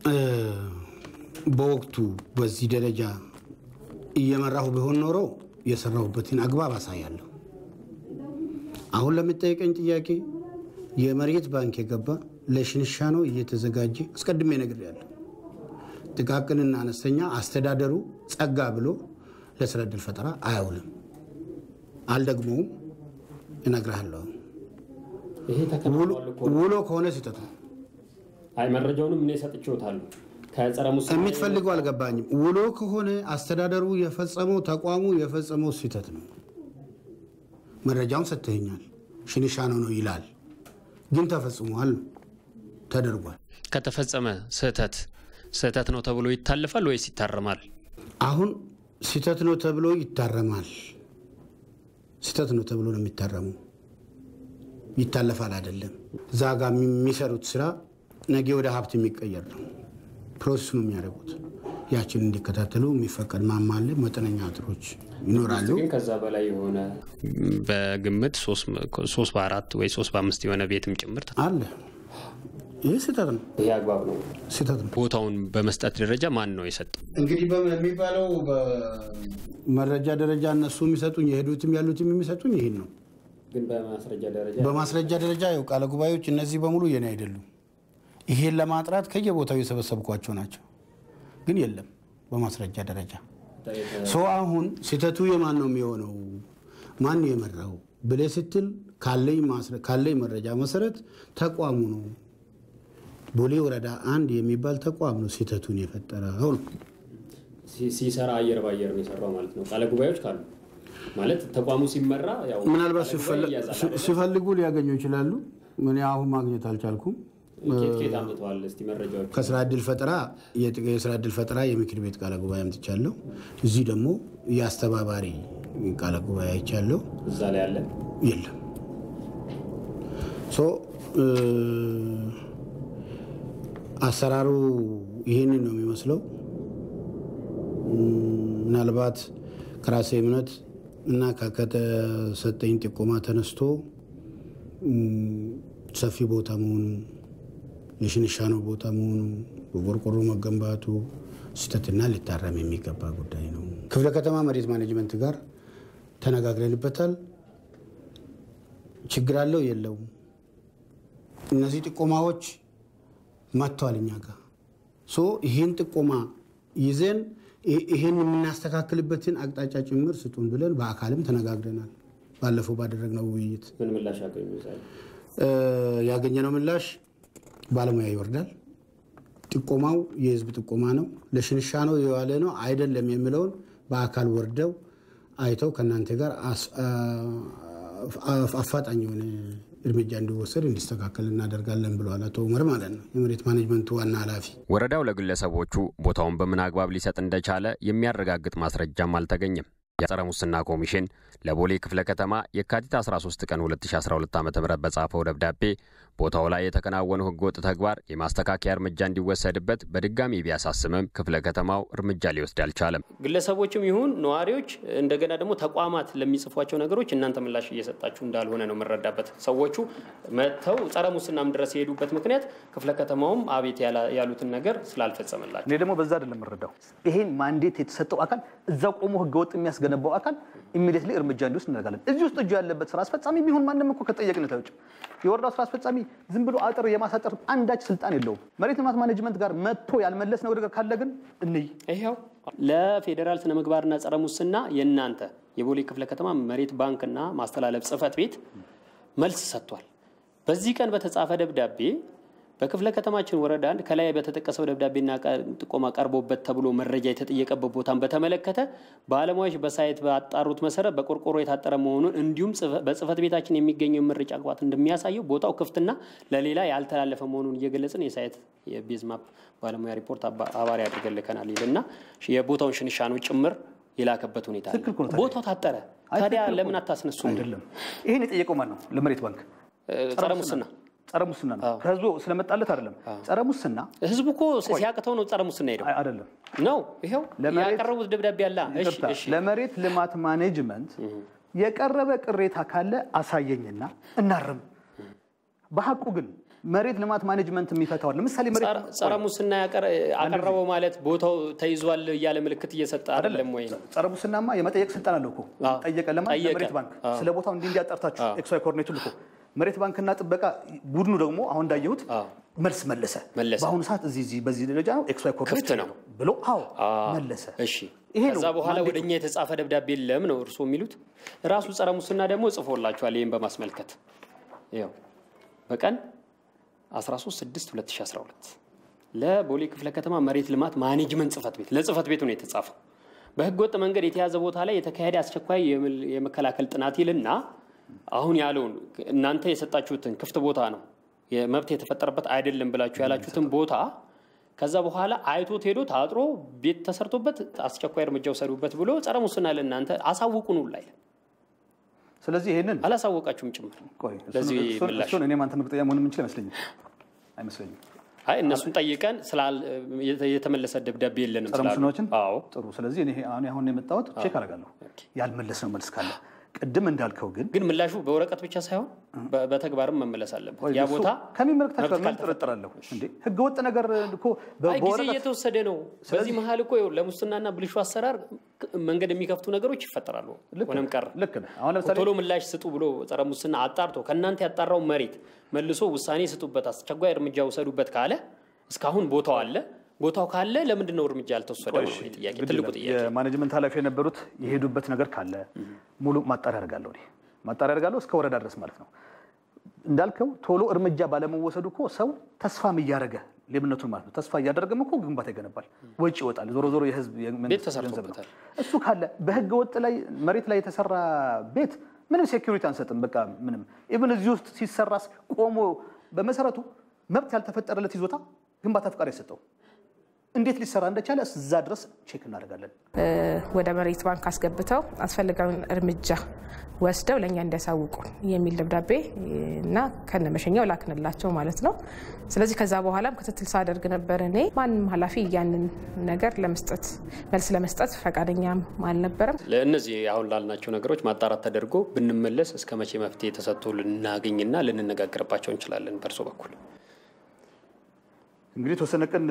በወቅቱ በዚህ ደረጃ እየመራሁ ቢሆን ኖሮ የሰራሁበትን አግባብ አሳያለሁ። አሁን ለምጠይቀኝ ጥያቄ የመሬት ባንክ የገባ ለሽንሻ ነው እየተዘጋጀ አስቀድሜ ነግሬያለሁ። ጥቃቅንና አነስተኛ አስተዳደሩ ጸጋ ብሎ ለስራ ዕድል ፈጠራ አያውልም። አልደግሞውም፣ እነግርሃለሁ። ይሄ ተከናውኗል እኮ ውሎ ከሆነ ስህተት ነው። አይ መረጃውንም እኔ ሰጥቼዎታለሁ። ከጸረ ሙስና የምትፈልገው አልገባኝም። ውሎ ከሆነ አስተዳደሩ የፈጸመው ተቋሙ የፈጸመው ስህተት ነው። መረጃውን ሰጥተኸኛል። ሽንሻኖ ነው ይላል፣ ግን ተፈጽሟል፣ ተደርጓል። ከተፈጸመ ስህተት ስህተት ነው ተብሎ ይታለፋል ወይስ ይታረማል? አሁን ስህተት ነው ተብሎ ይታረማል። ስህተት ነው ተብሎ ነው የሚታረመው፣ ይታለፋል አይደለም። እዛ ጋ የሚሰሩት ስራ ነገ ወደ ሀብት የሚቀየር ነው። ፕሮሰስ ነው የሚያደርጉት። ያችን እንዲከታተሉ የሚፈቀድ ማማ አለ። መጠነኛ አጥሮች ይኖራሉ። ግን ከዛ በላይ የሆነ በግምት ሶስት በአራት ወይ ሶስት በአምስት የሆነ ቤትም ጭምር አለ። ይህ ስህተት ነው። ይህ አግባብ ነው። ስህተት ነው። ቦታውን በመስጠት ደረጃ ማን ነው የሰጠው? እንግዲህ የሚባለው በመረጃ ደረጃ እነሱ የሚሰጡኝ የሄዱትም ያሉትም የሚሰጡኝ ይህን ነው። ግን በማስረጃ ደረጃ በማስረጃ ደረጃ ያው ቃለ ጉባኤዎች እነዚህ በሙሉ የኔ አይደሉም። ይሄን ለማጥራት ከየቦታው የሰበሰብኳቸው ናቸው። ግን የለም በማስረጃ ደረጃ ሰው አሁን ስህተቱ የማን ነው የሚሆነው ማን ነው የመራው ብለህ ስትል ካለኝ መረጃ መሰረት ተቋሙ ነው ቦሌ ወረዳ አንድ የሚባል ተቋም ነው ስህተቱን የፈጠረው ነው። ሲሰራ አየር ባየር ነው የሰራው ማለት ነው። ቃለ ጉባኤዎች ካሉ ማለት ተቋሙ ሲመራ ያው ምናልባት ቃለ ጉባኤ ይያዛል አይደል? ሲፈልጉ ሊያገኙ ይችላሉ። እኔ አሁን ማግኘት አልቻልኩም። ኬት ኬት አምጥተዋል? እስቲ መረጃዎች ከስራ እድል ፈጠራ የስራ እድል ፈጠራ የምክር ቤት ቃለ ጉባኤ አምጥቻለሁ። እዚህ ደግሞ የአስተባባሪ ቃለ ጉባኤ አይቻለሁ። እዛ ላይ አለ የለም ሶ አሰራሩ ይህንን ነው የሚመስለው። ምናልባት ከራሴ እምነት እና ከተሰጠኝ ጥቆማ ተነስቶ ሰፊ ቦታ መሆኑ የሽንሻኖ ቦታ መሆኑ በቆርቆሮ መገንባቱ ስህተትና ሊታረም የሚገባ ጉዳይ ነው። ክፍለ ከተማ መሬት ማኔጅመንት ጋር ተነጋግረንበታል። ችግር አለው የለውም? እነዚህ ጥቆማዎች መጥተዋል እኛ ጋር ሶ ይህን ጥቆማ ይዘን ይህን የምናስተካክልበትን አቅጣጫ ጭምር ስጡን ብለን በአካልም ተነጋግረናል። ባለፈው ባደረግነው ውይይት ምን ምላሽ ያገኙ ዛሬ? ያገኘነው ምላሽ ባለሙያ ይወርዳል። ጥቆማው የህዝብ ጥቆማ ነው፣ ለሽንሻ ነው የዋለ ነው አይደለም የሚለውን በአካል ወርደው አይተው ከእናንተ ጋር አፋጣኝ የሆነ እርምጃ እንዲወሰድ እንዲስተካከል እናደርጋለን ብለዋል አቶ ኡመር ማለት ነው፣ የመሬት ማኔጅመንቱ ዋና ኃላፊ። ወረዳው ለግለሰቦቹ ቦታውን በምን አግባብ ሊሰጥ እንደቻለ የሚያረጋግጥ ማስረጃም አልተገኘም። የጸረ ሙስና ኮሚሽን ለቦሌ ክፍለ ከተማ የካቲት 13 ቀን 2012 ዓ ም በጻፈው ደብዳቤ ቦታው ላይ የተከናወነው ህገወጥ ተግባር የማስተካከያ እርምጃ እንዲወሰድበት በድጋሚ ቢያሳስምም ክፍለ ከተማው እርምጃ ሊወስድ አልቻለም። ግለሰቦችም ይሁን ነዋሪዎች፣ እንደገና ደግሞ ተቋማት ለሚጽፏቸው ነገሮች እናንተ ምላሽ እየሰጣችሁ እንዳልሆነ ነው የምንረዳበት። ሰዎቹ መጥተው ጸረ ሙስናም ድረስ የሄዱበት ምክንያት ክፍለ ከተማውም አቤት ያሉትን ነገር ስላልፈጸመላቸው እኔ ደግሞ በዛ አይደለም የምረዳው። ይሄን ማንዴት የተሰጠው አካል እዛው ቆሞ ህገወጥ የሚያስገነባው አካል ኢሚዲየትሊ እርምጃ እንዲወስድ እናደርጋለን። እዚህ ውስጥ እጁ ያለበት ስራ አስፈጻሚ ቢሆን ማንም እኮ ከጠየቅነት አይወጭም። የወረዳው ስራ አስፈጻሚ ዝም ብሎ አጥር የማሳጠር አንዳች ስልጣን የለውም። መሬት ልማት ማኔጅመንት ጋር መጥቶ ያልመለስ ነው ነገር ካለ ግን እንይ። ይኸው ለፌዴራል ስነ ምግባርና ጸረ ሙስና የእናንተ የቦሌ ክፍለ ከተማ መሬት ባንክና ማስተላለፍ ጽህፈት ቤት መልስ ሰጥቷል። በዚህ ቀን በተጻፈ ደብዳቤ በክፍለ ከተማችን ወረዳ አንድ ከላይ በተጠቀሰው ደብዳቤና ጥቆማ ቀርቦበት ተብሎ መረጃ የተጠየቀበት ቦታን በተመለከተ ባለሙያዎች በሳይት ባጣሩት መሰረት በቆርቆሮ የታጠረ መሆኑን እንዲሁም በጽህፈት ቤታችን የሚገኘው የመረጃ ቋት እንደሚያሳየው ቦታው ክፍትና ለሌላ ያልተላለፈ መሆኑን እየገለጽን የሳይት የቤዝ ማፕ ባለሙያ ሪፖርት አባሪ አድርገን ልከናል ይልና የቦታውን ሽንሻኖ ጭምር የላከበት ሁኔታ አለ። ትክክል እኮ ነው። ቦታው ታጠረ። ታዲያ ለምን አታስነሱ? አይደለም ይሄን የጠየቀው ማን ነው? ለመሬት ባንክ ጸረ ሙስና ጸረ ሙስና ነው። ከህዝቡ ስለመጣለት አይደለም። ጸረ ሙስና ህዝቡ እኮ ሲያቅተው ነው ጸረ ሙስና ሄደው አይደለም ነው። ይኸው ያቀረቡት ደብዳቤ አለ። እሺ፣ ይቅርታ፣ እሺ። ለመሬት ልማት ማኔጅመንት የቀረበ ቅሬታ ካለ አሳየኝና እናርም። በሀቁ ግን መሬት ልማት ማኔጅመንት የሚፈታዋል። ለምሳሌ መሬት ጸረ ሙስና ያቀረ- አቀረበው ማለት ቦታው ተይዟል እያለ ምልክት እየሰጠ አይደለም ወይ? ጸረ ሙስናማ የመጠየቅ ስልጣን አለው እኮ ጠየቀ ለማለት ጠየቀ። ለመሬት ባንክ አዎ። ስለ ቦታው እንዲህ እንዲያጠርታችሁ ኤክስ ዋይ ኮኦርዲኔቱ ልኮ መሬት ባንክና ጥበቃ ቡድኑ ደግሞ አሁን እንዳየሁት መልስ መለሰ። መለሰ። በአሁኑ ሰዓት እዚህ እዚህ በዚህ ደረጃ ነው ኤክስ ዋይ ኮኦርዲኔት ክፍት ነው ብሎ አዎ አዎ። መለሰ። እሺ ይሄ ነው ከዛ በኋላ ማንዴቱ። ወደ እኛ የተጻፈ ደብዳቤ የለም ነው እርስዎ የሚሉት። ራሱ ጸረ ሙስና ደግሞ ጽፎላቸዋል። ይህም በማስመልከት ያው በቀን 13/6/2012 ለቦሌ ክፍለ ከተማ መሬት ልማት ማኔጅመንት ጽህፈት ቤት ለጽህፈት ቤቱ ነው የተጻፈው። በህገ ወጥ መንገድ የተያዘ ቦታ ላይ የተካሄደ አስቸኳይ የመል- የመከላከል ጥናት ይልና አሁን ያለውን እናንተ የሰጣችሁትን ክፍት ቦታ ነው የመብት የተፈጠረበት አይደለም ብላችሁ ያላችሁትን ቦታ ከዛ በኋላ አይቶት ሄዶ ታጥሮ ቤት ተሰርቶበት አስቸኳይ እርምጃ ውሰዱበት ብሎ ጸረ ሙስና ለእናንተ አሳውቁን ሁላ አይልም። ስለዚህ ይሄንን አላሳወቃችሁም ጭምር ቆይ እሱን- ለዚህ እሱን- ምላሽ እሱን እኔም አንተም እርግጠኛ መሆን የምንችል አይመስለኝም አይመስለኝም። አይ እነሱን ጠይቀን ስላል የተ- የተመለሰ ደብዳቤ የለንም ጸረ ስላሉ ሙስናዎችን አዎ ጥሩ። ስለዚህ እኔ አሁን አሁን የመጣሁት ቼክ አደርጋለሁ ያልመለስ ነው መልስ ካለ ቅድም እንዳልከው ግን ግን ምላሹ በወረቀት ብቻ ሳይሆን በ- በተግባርም መመለስ አለበት። ያ እሱ ቦታ ከሚመለከታቸው መብት ጋር ምን ካልተፈጠረ- ጥርጥር አለሁ እንዴ? ህገወጥ ነገር እኮ በ- አይ ጊዜ በወረቀት እየተወሰደ ነው። በዚህ መሀል እኮ ይኸው ለሙስናና ብልሹ አሰራር መንገድ የሚከፍቱ ነገሮች ይፈጠራሉ። ሆነም ቀረ ልክ ነህ። አሁን ለምሳሌ ቶሎ ምላሽ ስጡ ብሎ ጸረ ሙስና አጣርቶ ከእናንተ ያጣራው መሬት መልሶ ውሳኔ ስጡበት፣ አስቸኳይ እርምጃ ውሰዱበት ካለ እስካሁን ቦታው አለ። ቦታው ካለ ለምንድን ነው እርምጃ ያልተወሰደው? ነው ይሄ ጥያቄ፣ ግድ ትልቁ የለም። ጥያቄ። የማኔጅመንት ኃላፊ የነበሩት የሄዱበት ነገር ካለ ሙሉ ማጣሪያ አደርጋለሁ እኔ ማጣሪያ አደርጋለሁ እስከ ወረዳ ድረስ ማለት ነው። እንዳልከው ቶሎ እርምጃ ባለመወሰዱ እኮ ሰው ተስፋም እያደረገ ሌብነቱን ማለት ነው ተስፋ እያደረገም እኮ ግንባታ ይገነባል፣ ወጪ ይወጣል። ዞሮ ዞሮ የህዝብ የመንግስት ገንዘብ ነው። ተሰርቶበታል። እሱ ካለ በህገ ወጥ ላይ መሬት ላይ የተሰራ ቤት ምንም ሴኪሪቲ አንሰጥም። በቃ ምንም ኢቭን እዚህ ውስጥ ሲሰራስ ቆሞ በመሰረቱ መብት ያልተፈጠረለት ይዞታ ግንባታ ፍቃድ አይሰጠው። እንዴት ሊሰራ እንደቻለ እዛ ድረስ ቼክ እናደርጋለን። ወደ መሬት ባንክ አስገብተው አስፈልጋውን እርምጃ ወስደው ለእኛ እንዲያሳውቁ የሚል ደብዳቤ እና ከነመሸኛው ላክንላቸው ማለት ነው። ስለዚህ ከዛ በኋላም ክትትል ሳደርግ ነበር። እኔ ማንም ኃላፊ ያንን ነገር ለመስጠት መልስ ለመስጠት ፈቃደኛም አልነበረም። ለእነዚህ አሁን ላልናቸው ነገሮች ማጣራት ተደርጎ ብንመለስ እስከ መቼ መፍትሄ ተሰጥቶ ልናገኝና ልንነጋገርባቸው እንችላለን? በእርሶ በኩል እንግዲህ የተወሰነ ቀን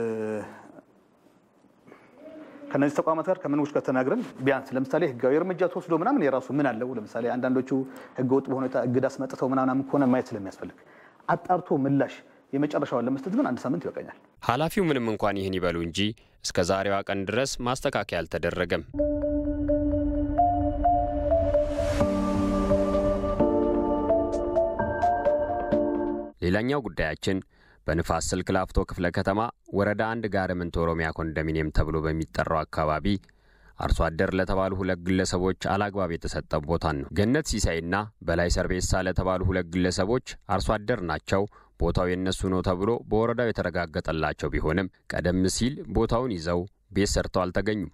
ከነዚህ ተቋማት ጋር ከምኖች ጋር ተናግረን ቢያንስ ለምሳሌ ህጋዊ እርምጃ ተወስዶ ምናምን የራሱ ምን አለው ለምሳሌ አንዳንዶቹ ህገወጥ በሆነ ሁኔታ እግድ አስመጥተው ምናምን ከሆነ ማየት ስለሚያስፈልግ አጣርቶ ምላሽ የመጨረሻውን ለመስጠት ግን አንድ ሳምንት ይበቃኛል። ኃላፊው ምንም እንኳን ይህን ይበሉ እንጂ እስከ ዛሬዋ ቀን ድረስ ማስተካከያ አልተደረገም። ሌላኛው ጉዳያችን በንፋስ ስልክ ላፍቶ ክፍለ ከተማ ወረዳ አንድ ጋርመንት ኦሮሚያ ኮንዶሚኒየም ተብሎ በሚጠራው አካባቢ አርሶ አደር ለተባሉ ሁለት ግለሰቦች አላግባብ የተሰጠ ቦታን ነው። ገነት ሲሳይና በላይ ሰርቤሳ ለተባሉ ሁለት ግለሰቦች አርሶ አደር ናቸው። ቦታው የነሱ ነው ተብሎ በወረዳው የተረጋገጠላቸው ቢሆንም ቀደም ሲል ቦታውን ይዘው ቤት ሰርተው አልተገኙም።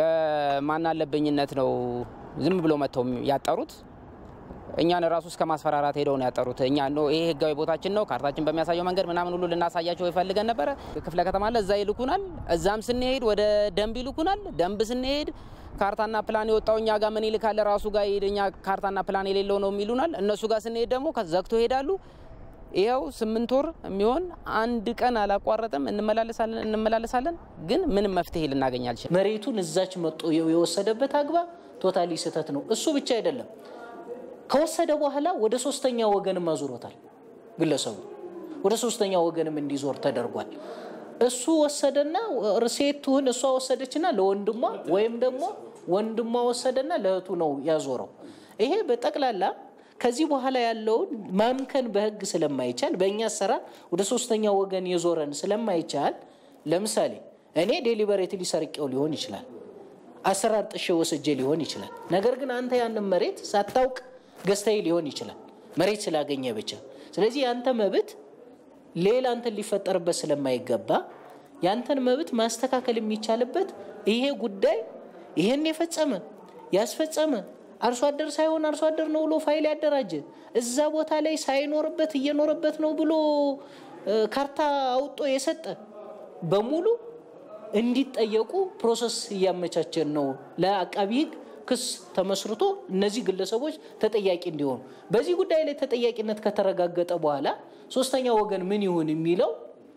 በማናለብኝነት ነው ዝም ብሎ መጥተው ያጠሩት። እኛን ራሱ እስከ ማስፈራራት ሄደው ነው ያጠሩት። እኛ ነው ይሄ ህጋዊ ቦታችን ነው ካርታችን በሚያሳየው መንገድ ምናምን ሁሉ ልናሳያቸው ይፈልገን ነበረ። ክፍለ ከተማ አለ፣ እዛ ይልኩናል። እዛም ስንሄድ ወደ ደንብ ይልኩናል። ደንብ ስንሄድ ካርታና ፕላን የወጣው እኛ ጋር ምን ይልካል ራሱ ጋር ሄድ እኛ ካርታና ፕላን የሌለው ነው የሚሉናል። እነሱ ጋር ስንሄድ ደግሞ ዘግቶ ይሄዳሉ። ይኸው ስምንት ወር የሚሆን አንድ ቀን አላቋረጥም። እንመላለሳለን እንመላለሳለን፣ ግን ምንም መፍትሄ ልናገኝ አልችልም። መሬቱን እዛች መጦ የወሰደበት አግባብ ቶታሊ ስህተት ነው። እሱ ብቻ አይደለም ከወሰደ በኋላ ወደ ሶስተኛ ወገንም አዙሮታል። ግለሰቡ ወደ ሶስተኛ ወገንም እንዲዞር ተደርጓል። እሱ ወሰደና ሴት ትሁን እሷ ወሰደችና ለወንድሟ ወይም ደግሞ ወንድሟ ወሰደና ለእህቱ ነው ያዞረው። ይሄ በጠቅላላ ከዚህ በኋላ ያለውን ማምከን በህግ ስለማይቻል በእኛ አሰራር ወደ ሶስተኛ ወገን የዞረን ስለማይቻል ለምሳሌ እኔ ዴሊበሬትሊ ሰርቄው ሊሆን ይችላል፣ አሰራር ጥሼ ወስጄ ሊሆን ይችላል። ነገር ግን አንተ ያንን መሬት ሳታውቅ ገዝተህ ሊሆን ይችላል መሬት ስላገኘ ብቻ። ስለዚህ ያንተ መብት ሌላ እንትን ሊፈጠርበት ስለማይገባ ያንተን መብት ማስተካከል የሚቻልበት ይሄ ጉዳይ ይሄን የፈጸመ ያስፈጸመ አርሶ አደር ሳይሆን አርሶ አደር ነው ብሎ ፋይል ያደራጀ እዛ ቦታ ላይ ሳይኖርበት እየኖረበት ነው ብሎ ካርታ አውጦ የሰጠ በሙሉ እንዲጠየቁ ፕሮሰስ እያመቻቸን ነው ለአቃቢ ህግ ክስ ተመስርቶ እነዚህ ግለሰቦች ተጠያቂ እንዲሆኑ በዚህ ጉዳይ ላይ ተጠያቂነት ከተረጋገጠ በኋላ ሶስተኛ ወገን ምን ይሁን የሚለው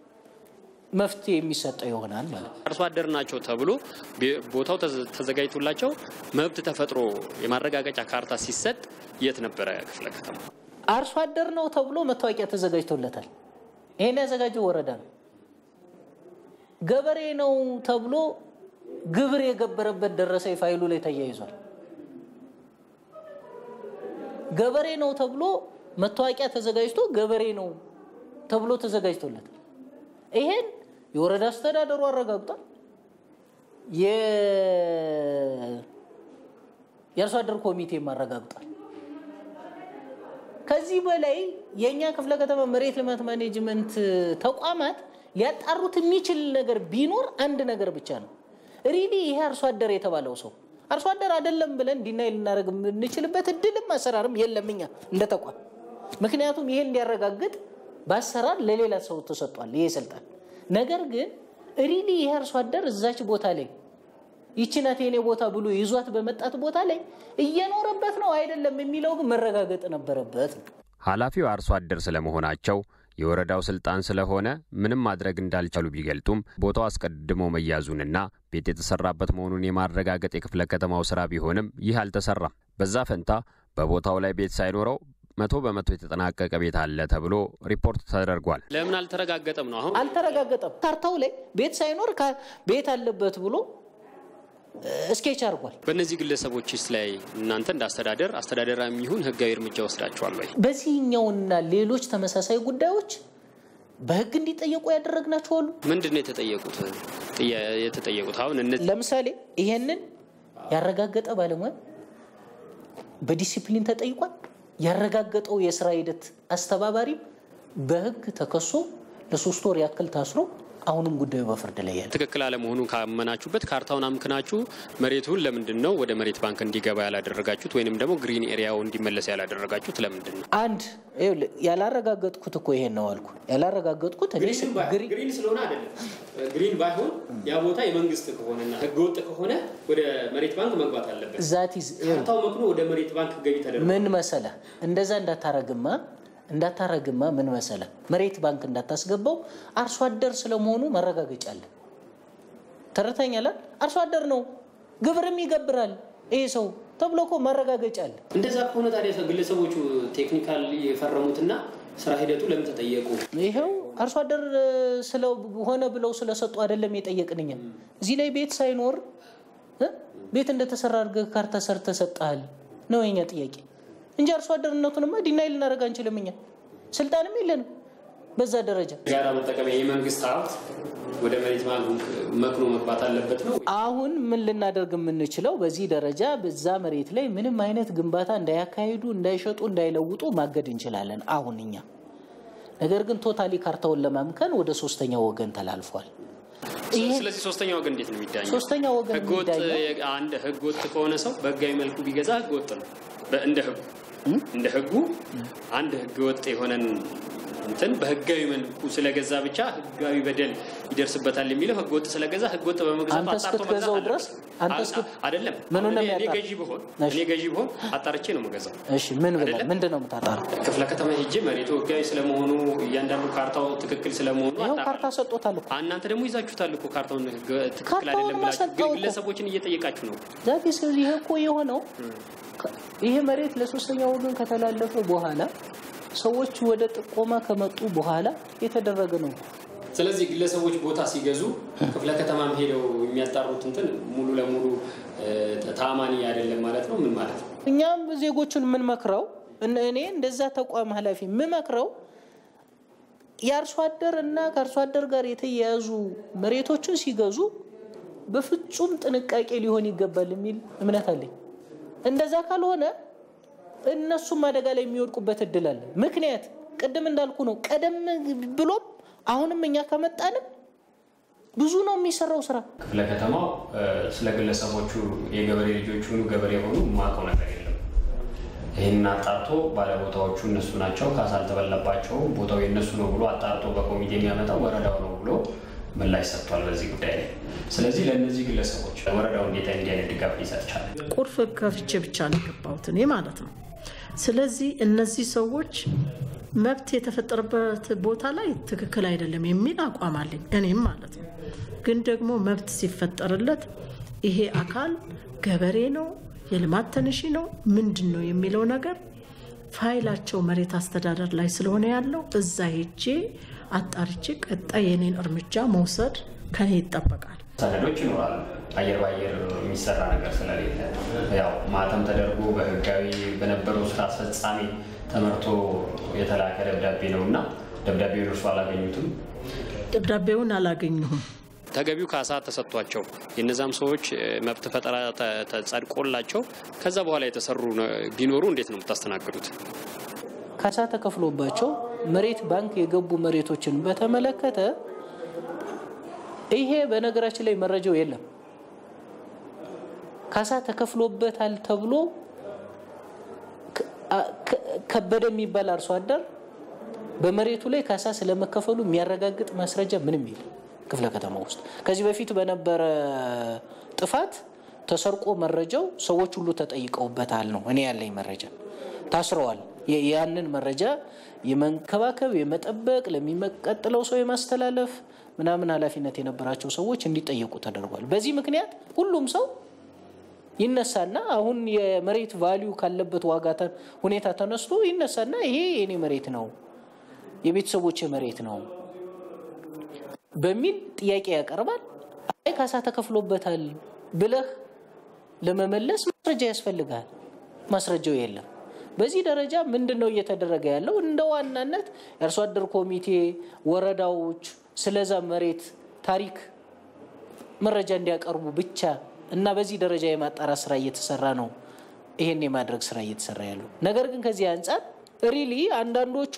መፍትሄ የሚሰጠው ይሆናል ማለት ነው። አርሶ አደር ናቸው ተብሎ ቦታው ተዘጋጅቶላቸው መብት ተፈጥሮ የማረጋገጫ ካርታ ሲሰጥ የት ነበረ ክፍለ ከተማ? አርሶ አደር ነው ተብሎ መታወቂያ ተዘጋጅቶለታል። ይሄን ያዘጋጀው ወረዳ ነው። ገበሬ ነው ተብሎ ግብር የገበረበት ደረሰኝ ፋይሉ ላይ ተያይዟል። ገበሬ ነው ተብሎ መታወቂያ ተዘጋጅቶ ገበሬ ነው ተብሎ ተዘጋጅቶለታል። ይሄን የወረዳ አስተዳደሩ አረጋግጧል። የአርሶ አደር ኮሚቴም አረጋግጧል። ከዚህ በላይ የእኛ ክፍለ ከተማ መሬት ልማት ማኔጅመንት ተቋማት ሊያጣሩት የሚችል ነገር ቢኖር አንድ ነገር ብቻ ነው። ሪሊ ይሄ አርሶ አደር የተባለው ሰው አርሶ አደር አይደለም ብለን እንዲናይ ልናደርግ የምንችልበት እድልም አሰራርም የለም እኛ እንደ ተቋም። ምክንያቱም ይሄን እንዲያረጋግጥ በአሰራር ለሌላ ሰው ተሰጥቷል ይሄ ስልጣን። ነገር ግን ሪሊ ይሄ አርሶ አደር እዛች ቦታ ላይ ይቺ ናት የኔ ቦታ ብሎ ይዟት በመጣት ቦታ ላይ እየኖረበት ነው አይደለም የሚለው ግን መረጋገጥ ነበረበት። ኃላፊው አርሶ አደር ስለመሆናቸው የወረዳው ስልጣን ስለሆነ ምንም ማድረግ እንዳልቻሉ ቢገልጡም ቦታው አስቀድሞ መያዙንና ቤት የተሰራበት መሆኑን የማረጋገጥ የክፍለ ከተማው ስራ ቢሆንም ይህ አልተሰራም። በዛ ፈንታ በቦታው ላይ ቤት ሳይኖረው መቶ በመቶ የተጠናቀቀ ቤት አለ ተብሎ ሪፖርት ተደርጓል። ለምን አልተረጋገጠም ነው አሁን? አልተረጋገጠም። ካርታው ላይ ቤት ሳይኖር ቤት አለበት ብሎ እስኬች አድርጓል። በእነዚህ ግለሰቦችስ ላይ እናንተ እንደ አስተዳደር አስተዳደራዊ ይሁን ህጋዊ እርምጃ ወስዳችኋል ወይ? በዚህኛውና ሌሎች ተመሳሳይ ጉዳዮች በህግ እንዲጠየቁ ያደረግናቸው አሉ። ምንድን ነው የተጠየቁት? የተጠየቁት አሁን ለምሳሌ ይሄንን ያረጋገጠ ባለሙያ በዲሲፕሊን ተጠይቋል። ያረጋገጠው የስራ ሂደት አስተባባሪም በህግ ተከሶ ለሶስት ወር ያክል ታስሮ አሁንም ጉዳዩ በፍርድ ላይ ያለ ትክክል አለመሆኑን ካመናችሁበት ካርታውን አምክናችሁ መሬቱን ለምንድን ነው ወደ መሬት ባንክ እንዲገባ ያላደረጋችሁት ወይንም ደግሞ ግሪን ኤሪያው እንዲመለስ ያላደረጋችሁት ለምንድን ነው? አንድ ያላረጋገጥኩት እኮ ይሄን ነው አልኩ። ያላረጋገጥኩት ግሪን ስለሆነ አይደለም። ግሪን ባይሆን ያ ቦታ የመንግስት ከሆነና ህገወጥ ከሆነ ወደ መሬት ባንክ መግባት አለበት። ዛቲዝ ካርታው መክኖ ወደ መሬት ባንክ ገቢ ተደርጓል። ምን መሰለ እንደዛ እንዳታረግማ እንዳታረግማ ምን መሰለ መሬት ባንክ እንዳታስገባው አርሶ አደር ስለመሆኑ ማረጋገጫ አለ። ተረታኛለን። አርሶ አደር ነው፣ ግብርም ይገብራል ይሄ ሰው ተብሎ እኮ ማረጋገጫ አለ። እንደዛ ከሆነ ታዲያ ግለሰቦቹ ቴክኒካሊ የፈረሙትና ስራ ሂደቱ ለምን ተጠየቁ? ይኸው አርሶ አደር ሆነ ብለው ስለሰጡ አይደለም የጠየቅንኛ። እዚህ ላይ ቤት ሳይኖር ቤት እንደተሰራ አድርገህ ካርታ ሰርተህ ሰጠሃል ነው የኛ ጥያቄ እንጂ አርሶ አደርነቱንማ ዲናይ ልናደርግ አንችልም። እኛ ስልጣንም የለንም በዛ ደረጃ። ጋራ መጠቀሚያ የመንግስት ሀብት ወደ መሬት ባንክ መክኖ መግባት አለበት ነው። አሁን ምን ልናደርግ የምንችለው በዚህ ደረጃ በዛ መሬት ላይ ምንም አይነት ግንባታ እንዳያካሂዱ፣ እንዳይሸጡ፣ እንዳይለውጡ ማገድ እንችላለን አሁን እኛ። ነገር ግን ቶታሊ ካርታውን ለማምከን ወደ ሶስተኛ ወገን ተላልፏል። ስለዚህ ሶስተኛ ወገን እንዴት ነው የሚዳኘው? ሶስተኛ ወገን ህገወጥ አንድ ህገወጥ ከሆነ ሰው በህጋዊ መልኩ ቢገዛ ህገወጥ ነው እንደ ህጉ እንደ ህጉ አንድ ህገ ወጥ የሆነን እንትን በህጋዊ መልኩ ስለገዛ ብቻ ህጋዊ በደል ይደርስበታል የሚለው ህገ ወጥ ስለገዛ ህገ ወጥ በመግዛቱ አንተ አጣርቶ እስክትገዛው መግዛት ድረስ አንተ አለበት። እስክት- አይደለም ምኑን ነው እኔ- እኔ የሚያጣራ? ገዢ ብሆን እሺ። እኔ ገዢ ብሆን አጣርቼ ነው የምገዛው። እሺ ምን ብለህ ምንድን ነው የምታጣራው? ክፍለ ከተማ ሄጄ መሬቱ ህጋዊ ስለመሆኑ እያንዳንዱ ካርታው ትክክል ስለመሆኑ ይኸው አጣራለሁ። ካርታ ሰጥቶታል እኮ እናንተ ደግሞ ይዛችሁታል እኮ ካርታውን ህገ- ትክክል ካርታውን አይደለም ብላችሁ ማሰጠው እኮ። ግለሰቦችን እየጠየቃችሁ ነው። ዛቴ ስለዚህ ይሄ እኮ የሆነው ከ- ይሄ መሬት ለሶስተኛ ወገን ከተላለፈ በኋላ ሰዎች ወደ ጥቆማ ከመጡ በኋላ የተደረገ ነው። ስለዚህ ግለሰቦች ቦታ ሲገዙ ክፍለ ከተማም ሄደው የሚያጣሩት እንትን ሙሉ ለሙሉ እ፣ ተአማኒ አይደለም ማለት ነው። ምን ማለት ነው? እኛም ዜጎቹን የምንመክረው እነ- እኔ እንደዛ ተቋም ኃላፊ የምመክረው የአርሶ አደር እና ከአርሶ አደር ጋር የተያያዙ መሬቶችን ሲገዙ በፍጹም ጥንቃቄ ሊሆን ይገባል የሚል እምነት አለኝ። እንደዛ ካልሆነ እነሱም አደጋ ላይ የሚወድቁበት እድል አለ። ምክንያት ቅድም እንዳልኩ ነው። ቀደም ብሎም አሁንም እኛ ከመጣንም ብዙ ነው የሚሰራው ስራ። ክፍለ ከተማው እ፣ ስለ ግለሰቦቹ የገበሬ ልጆች ሁኑ ገበሬ የሆኑ የማውቀው ነገር የለም። ይህንን አጣርቶ ባለቦታዎቹ እነሱ ናቸው፣ ካሳ አልተበላባቸውም፣ ቦታው የእነሱ ነው ብሎ አጣርቶ በኮሚቴ የሚያመጣው ወረዳው ነው ብሎ ምላሽ ሰጥቷል በዚህ ጉዳይ ላይ። ስለዚህ ለእነዚህ ግለሰቦች ወረዳው እንዴት እንዲህ አይነት ድጋፍ ሊሰጥ ቻለ? ቁልፍ ከፍቼ ብቻ ነው የገባሁት እኔ ማለት ነው። ስለዚህ እነዚህ ሰዎች መብት የተፈጠረበት ቦታ ላይ ትክክል አይደለም የሚል አቋም አለኝ እኔም ማለት ነው። ግን ደግሞ መብት ሲፈጠርለት ይሄ አካል ገበሬ ነው፣ የልማት ተነሺ ነው፣ ምንድን ነው የሚለው ነገር ፋይላቸው መሬት አስተዳደር ላይ ስለሆነ ያለው እዛ ሄጄ አጣርቼ ቀጣይ የኔን እርምጃ መውሰድ ከኔ ይጠበቃል። ሰነዶች ይኖራሉ። አየር በአየር የሚሰራ ነገር ስለሌለ ያው ማተም ተደርጎ በህጋዊ በነበረው ስራ አስፈጻሚ ተመርቶ የተላከ ደብዳቤ ነው እና ደብዳቤውን እርሱ አላገኙትም? ደብዳቤውን አላገኘሁም። ተገቢው ካሳ ተሰጥቷቸው የነዛም ሰዎች መብት ፈጠራ ተጸድቆላቸው ከዛ በኋላ የተሰሩ ቢኖሩ እንዴት ነው የምታስተናግዱት? ካሳ ተከፍሎባቸው መሬት ባንክ የገቡ መሬቶችን በተመለከተ ይሄ በነገራችን ላይ መረጃው የለም። ካሳ ተከፍሎበታል ተብሎ ከበደ የሚባል አርሶ አደር በመሬቱ ላይ ካሳ ስለመከፈሉ የሚያረጋግጥ ማስረጃ ምንም የለም ክፍለ ከተማ ውስጥ። ከዚህ በፊት በነበረ ጥፋት ተሰርቆ መረጃው ሰዎች ሁሉ ተጠይቀውበታል ነው እኔ ያለኝ መረጃ። ታስረዋል። ያንን መረጃ የመንከባከብ የመጠበቅ ለሚቀጥለው ሰው የማስተላለፍ ምናምን ኃላፊነት የነበራቸው ሰዎች እንዲጠየቁ ተደርጓል። በዚህ ምክንያት ሁሉም ሰው ይነሳና አሁን የመሬት ቫሊዩ ካለበት ዋጋ ሁኔታ ተነስቶ ይነሳና ይሄ የኔ መሬት ነው፣ የቤተሰቦች መሬት ነው በሚል ጥያቄ ያቀርባል። አይ ካሳ ተከፍሎበታል ብለህ ለመመለስ ማስረጃ ያስፈልጋል። ማስረጃው የለም። በዚህ ደረጃ ምንድን ነው እየተደረገ ያለው? እንደ ዋናነት የአርሶ አደር ኮሚቴ፣ ወረዳዎች ስለዛ መሬት ታሪክ መረጃ እንዲያቀርቡ ብቻ እና በዚህ ደረጃ የማጣራት ስራ እየተሰራ ነው። ይሄን የማድረግ ስራ እየተሰራ ያለው ነገር ግን ከዚህ አንጻር ሪሊ አንዳንዶቹ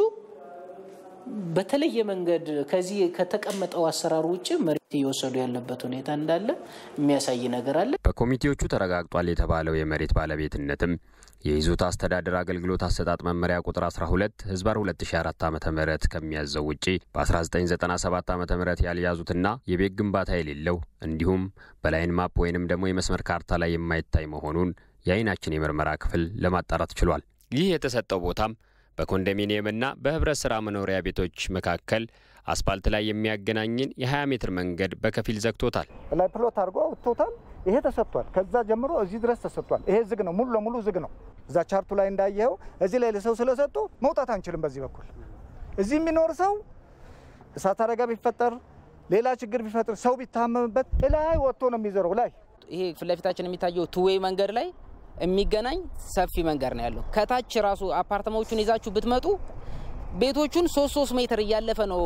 በተለየ መንገድ ከዚህ ከተቀመጠው አሰራር ውጭ መሬት እየወሰዱ ያለበት ሁኔታ እንዳለ የሚያሳይ ነገር አለ። በኮሚቴዎቹ ተረጋግጧል የተባለው የመሬት ባለቤትነትም የይዞታ አስተዳደር አገልግሎት አሰጣጥ መመሪያ ቁጥር 12 ህዝባር 2004 ዓ ም ከሚያዘው ውጪ በ1997 ዓ ም ያልያዙትና የቤት ግንባታ የሌለው እንዲሁም በላይን ማፕ ወይንም ደግሞ የመስመር ካርታ ላይ የማይታይ መሆኑን የአይናችን የምርመራ ክፍል ለማጣራት ችሏል። ይህ የተሰጠው ቦታም በኮንዶሚኒየምና በህብረት ሥራ መኖሪያ ቤቶች መካከል አስፓልት ላይ የሚያገናኝን የ20 ሜትር መንገድ በከፊል ዘግቶታል። ላይ ፕሎት አድርጎ አውጥቶታል። ይሄ ተሰጥቷል። ከዛ ጀምሮ እዚህ ድረስ ተሰጥቷል። ይሄ ዝግ ነው፣ ሙሉ ለሙሉ ዝግ ነው። እዛ ቻርቱ ላይ እንዳየኸው እዚህ ላይ ለሰው ስለሰጡ መውጣት አንችልም። በዚህ በኩል እዚህ የሚኖር ሰው እሳት አደጋ ቢፈጠር ሌላ ችግር ቢፈጥር ሰው ቢታመምበት ላይ ወጥቶ ነው የሚዘረው ላይ ይሄ ፊት ለፊታችን የሚታየው ቱዌይ መንገድ ላይ የሚገናኝ ሰፊ መንገድ ነው ያለው። ከታች ራሱ አፓርትማዎቹን ይዛችሁ ብትመጡ ቤቶቹን ሶስት ሶስት ሜትር እያለፈ ነው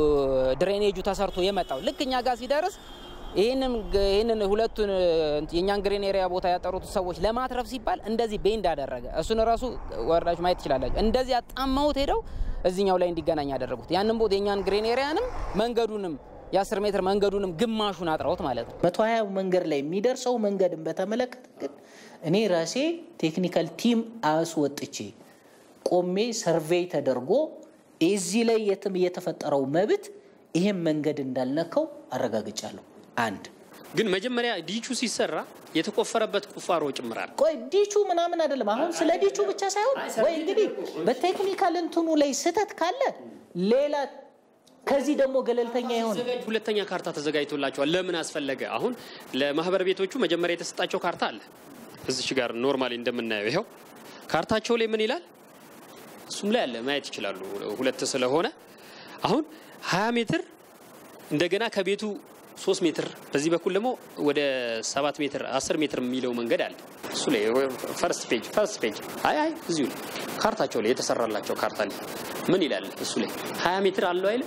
ድሬኔጁ ተሰርቶ የመጣው። ልክ እኛ ጋር ሲደርስ ይህንን ሁለቱን የእኛን ግሪን ኤሪያ ቦታ ያጠሩት ሰዎች ለማትረፍ ሲባል እንደዚህ ቤንድ አደረገ። እሱን ራሱ ወረዳችሁ ማየት ትችላላችሁ። እንደዚህ አጣመውት ሄደው እዚኛው ላይ እንዲገናኝ ያደረጉት ያንን ቦታ የእኛን ግሪን ኤሪያንም መንገዱንም የአስር ሜትር መንገዱንም ግማሹን አጥረውት ማለት ነው። መቶ ሀያ መንገድ ላይ የሚደርሰው መንገድን በተመለከተ ግን እኔ ራሴ ቴክኒካል ቲም አስወጥቼ ቆሜ ሰርቬይ ተደርጎ እዚህ ላይ የትም የተፈጠረው መብት ይሄን መንገድ እንዳልነካው አረጋግጫለሁ። አንድ ግን መጀመሪያ ዲቹ ሲሰራ የተቆፈረበት ቁፋሮ ጭምራል። ቆይ ዲቹ ምናምን አይደለም። አሁን ስለ ዲቹ ብቻ ሳይሆን ወይ እንግዲህ በቴክኒካል እንትኑ ላይ ስህተት ካለ ሌላ ከዚህ ደግሞ ገለልተኛ የሆነ ሁለተኛ ካርታ ተዘጋጅቶላቸዋል። ለምን አስፈለገ? አሁን ለማህበር ቤቶቹ መጀመሪያ የተሰጣቸው ካርታ አለ። እዚች ጋር ኖርማሊ እንደምናየው ይኸው ካርታቸው ላይ ምን ይላል? እሱም ላይ አለ ማየት ይችላሉ። ሁለት ስለሆነ አሁን ሀያ ሜትር እንደገና ከቤቱ ሶስት ሜትር በዚህ በኩል ደግሞ ወደ ሰባት ሜትር አስር ሜትር የሚለው መንገድ አለ። እሱ ላይ ፈርስት ፔጅ ፈርስት ፔጅ አይ አይ እዚሁ ላይ ካርታቸው ላይ የተሰራላቸው ካርታ ላይ ምን ይላል? እሱ ላይ ሀያ ሜትር አለው አይልም?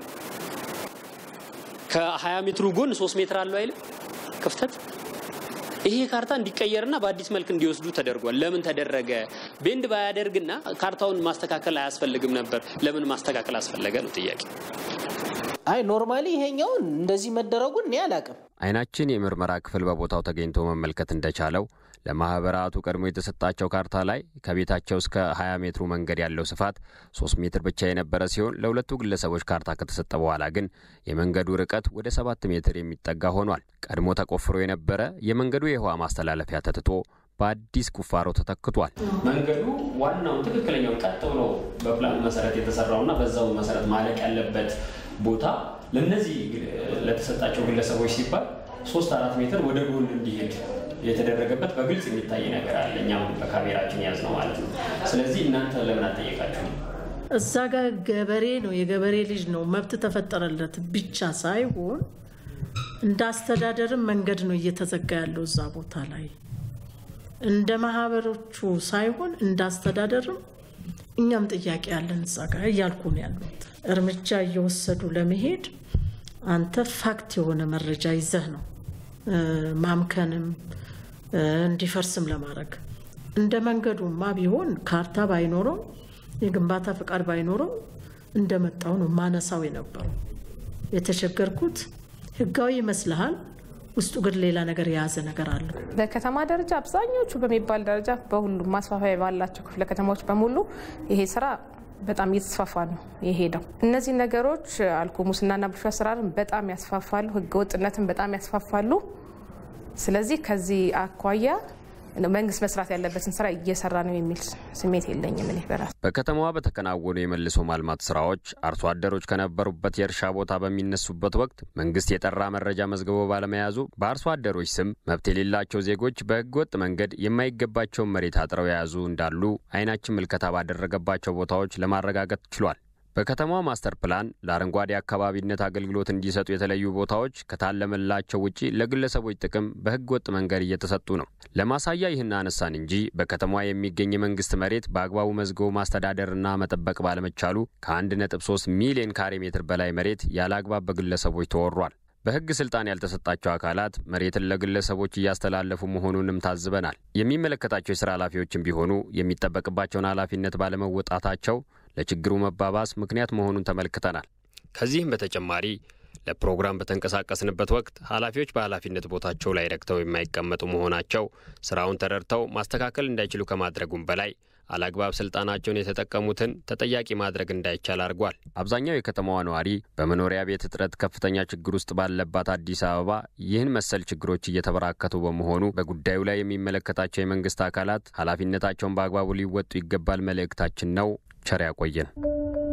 ከሀያ ሜትሩ ጎን ሶስት ሜትር አለው አይልም? ክፍተት ይሄ ካርታ እንዲቀየርና በአዲስ መልክ እንዲወስዱ ተደርጓል። ለምን ተደረገ? ቤንድ ባያደርግና ካርታውን ማስተካከል አያስፈልግም ነበር። ለምን ማስተካከል አስፈለገ ነው ጥያቄ። አይ ኖርማሊ ይሄኛውን እንደዚህ መደረጉን እኔ አላቅም። አይናችን የምርመራ ክፍል በቦታው ተገኝቶ መመልከት እንደቻለው ለማህበራቱ ቀድሞ የተሰጣቸው ካርታ ላይ ከቤታቸው እስከ 20 ሜትሩ መንገድ ያለው ስፋት 3 ሜትር ብቻ የነበረ ሲሆን ለሁለቱ ግለሰቦች ካርታ ከተሰጠ በኋላ ግን የመንገዱ ርቀት ወደ 7 ሜትር የሚጠጋ ሆኗል። ቀድሞ ተቆፍሮ የነበረ የመንገዱ የውሃ ማስተላለፊያ ተትቶ በአዲስ ቁፋሮ ተተክቷል። መንገዱ ዋናው ትክክለኛው ቀጥ ብሎ በፕላን መሰረት የተሰራውና በዛው መሰረት ማለቅ ያለበት ቦታ ለነዚህ ለተሰጣቸው ግለሰቦች ሲባል ሶስት አራት ሜትር ወደ ጎን እንዲሄድ የተደረገበት በግልጽ የሚታይ ነገር አለ። እኛም በካሜራችን ያዝ ነው ማለት ነው። ስለዚህ እናንተ ለምን አልጠየቃችሁ? እዛ ጋር ገበሬ ነው የገበሬ ልጅ ነው መብት ተፈጠረለት ብቻ ሳይሆን እንደ አስተዳደርም መንገድ ነው እየተዘጋ ያለው እዛ ቦታ ላይ እንደ ማህበሮቹ ሳይሆን እንደ አስተዳደርም እኛም ጥያቄ ያለን እዛ ጋር እያልኩ ነው ያሉት። እርምጃ እየወሰዱ ለመሄድ አንተ ፋክት የሆነ መረጃ ይዘህ ነው ማምከንም እንዲፈርስም ለማድረግ እንደ መንገዱማ ቢሆን ካርታ ባይኖረው የግንባታ ፈቃድ ባይኖረው እንደመጣው ነው ማነሳው የነበረው። የተቸገርኩት ህጋዊ ይመስልሃል፣ ውስጡ ግን ሌላ ነገር የያዘ ነገር አለው። በከተማ ደረጃ አብዛኞቹ በሚባል ደረጃ በሁሉም ማስፋፋያ ባላቸው ክፍለ ከተማዎች በሙሉ ይሄ ስራ በጣም እየተስፋፋ ነው የሄደው። እነዚህ ነገሮች አልኩ ሙስናና ብልሹ አሰራርን በጣም ያስፋፋሉ፣ ህገወጥነትን በጣም ያስፋፋሉ። ስለዚህ ከዚህ አኳያ መንግስት መስራት ያለበትን ስራ እየሰራ ነው የሚል ስሜት የለኝም እኔ በራስ በከተማዋ በተከናወኑ የመልሶ ማልማት ስራዎች አርሶ አደሮች ከነበሩበት የእርሻ ቦታ በሚነሱበት ወቅት መንግስት የጠራ መረጃ መዝግቦ ባለመያዙ በአርሶ አደሮች ስም መብት የሌላቸው ዜጎች በህገ ወጥ መንገድ የማይገባቸውን መሬት አጥረው የያዙ እንዳሉ አይናችን ምልከታ ባደረገባቸው ቦታዎች ለማረጋገጥ ችሏል። በከተማዋ ማስተር ፕላን ለአረንጓዴ አካባቢነት አገልግሎት እንዲሰጡ የተለዩ ቦታዎች ከታለመላቸው ውጪ ለግለሰቦች ጥቅም በህገ ወጥ መንገድ እየተሰጡ ነው። ለማሳያ ይህን አነሳን እንጂ በከተማዋ የሚገኝ የመንግስት መሬት በአግባቡ መዝግቦ ማስተዳደርና መጠበቅ ባለመቻሉ ከ1.3 ሚሊዮን ካሬ ሜትር በላይ መሬት ያለ አግባብ በግለሰቦች ተወሯል። በህግ ስልጣን ያልተሰጣቸው አካላት መሬትን ለግለሰቦች እያስተላለፉ መሆኑንም ታዝበናል። የሚመለከታቸው የስራ ኃላፊዎችም ቢሆኑ የሚጠበቅባቸውን ኃላፊነት ባለመወጣታቸው ለችግሩ መባባስ ምክንያት መሆኑን ተመልክተናል። ከዚህም በተጨማሪ ለፕሮግራም በተንቀሳቀስንበት ወቅት ኃላፊዎች በኃላፊነት ቦታቸው ላይ ረግተው የማይቀመጡ መሆናቸው ስራውን ተረድተው ማስተካከል እንዳይችሉ ከማድረጉም በላይ አላግባብ ስልጣናቸውን የተጠቀሙትን ተጠያቂ ማድረግ እንዳይቻል አድርጓል። አብዛኛው የከተማዋ ነዋሪ በመኖሪያ ቤት እጥረት ከፍተኛ ችግር ውስጥ ባለባት አዲስ አበባ ይህን መሰል ችግሮች እየተበራከቱ በመሆኑ በጉዳዩ ላይ የሚመለከታቸው የመንግስት አካላት ኃላፊነታቸውን በአግባቡ ሊወጡ ይገባል መልእክታችን ነው። ቸር ያቆየን።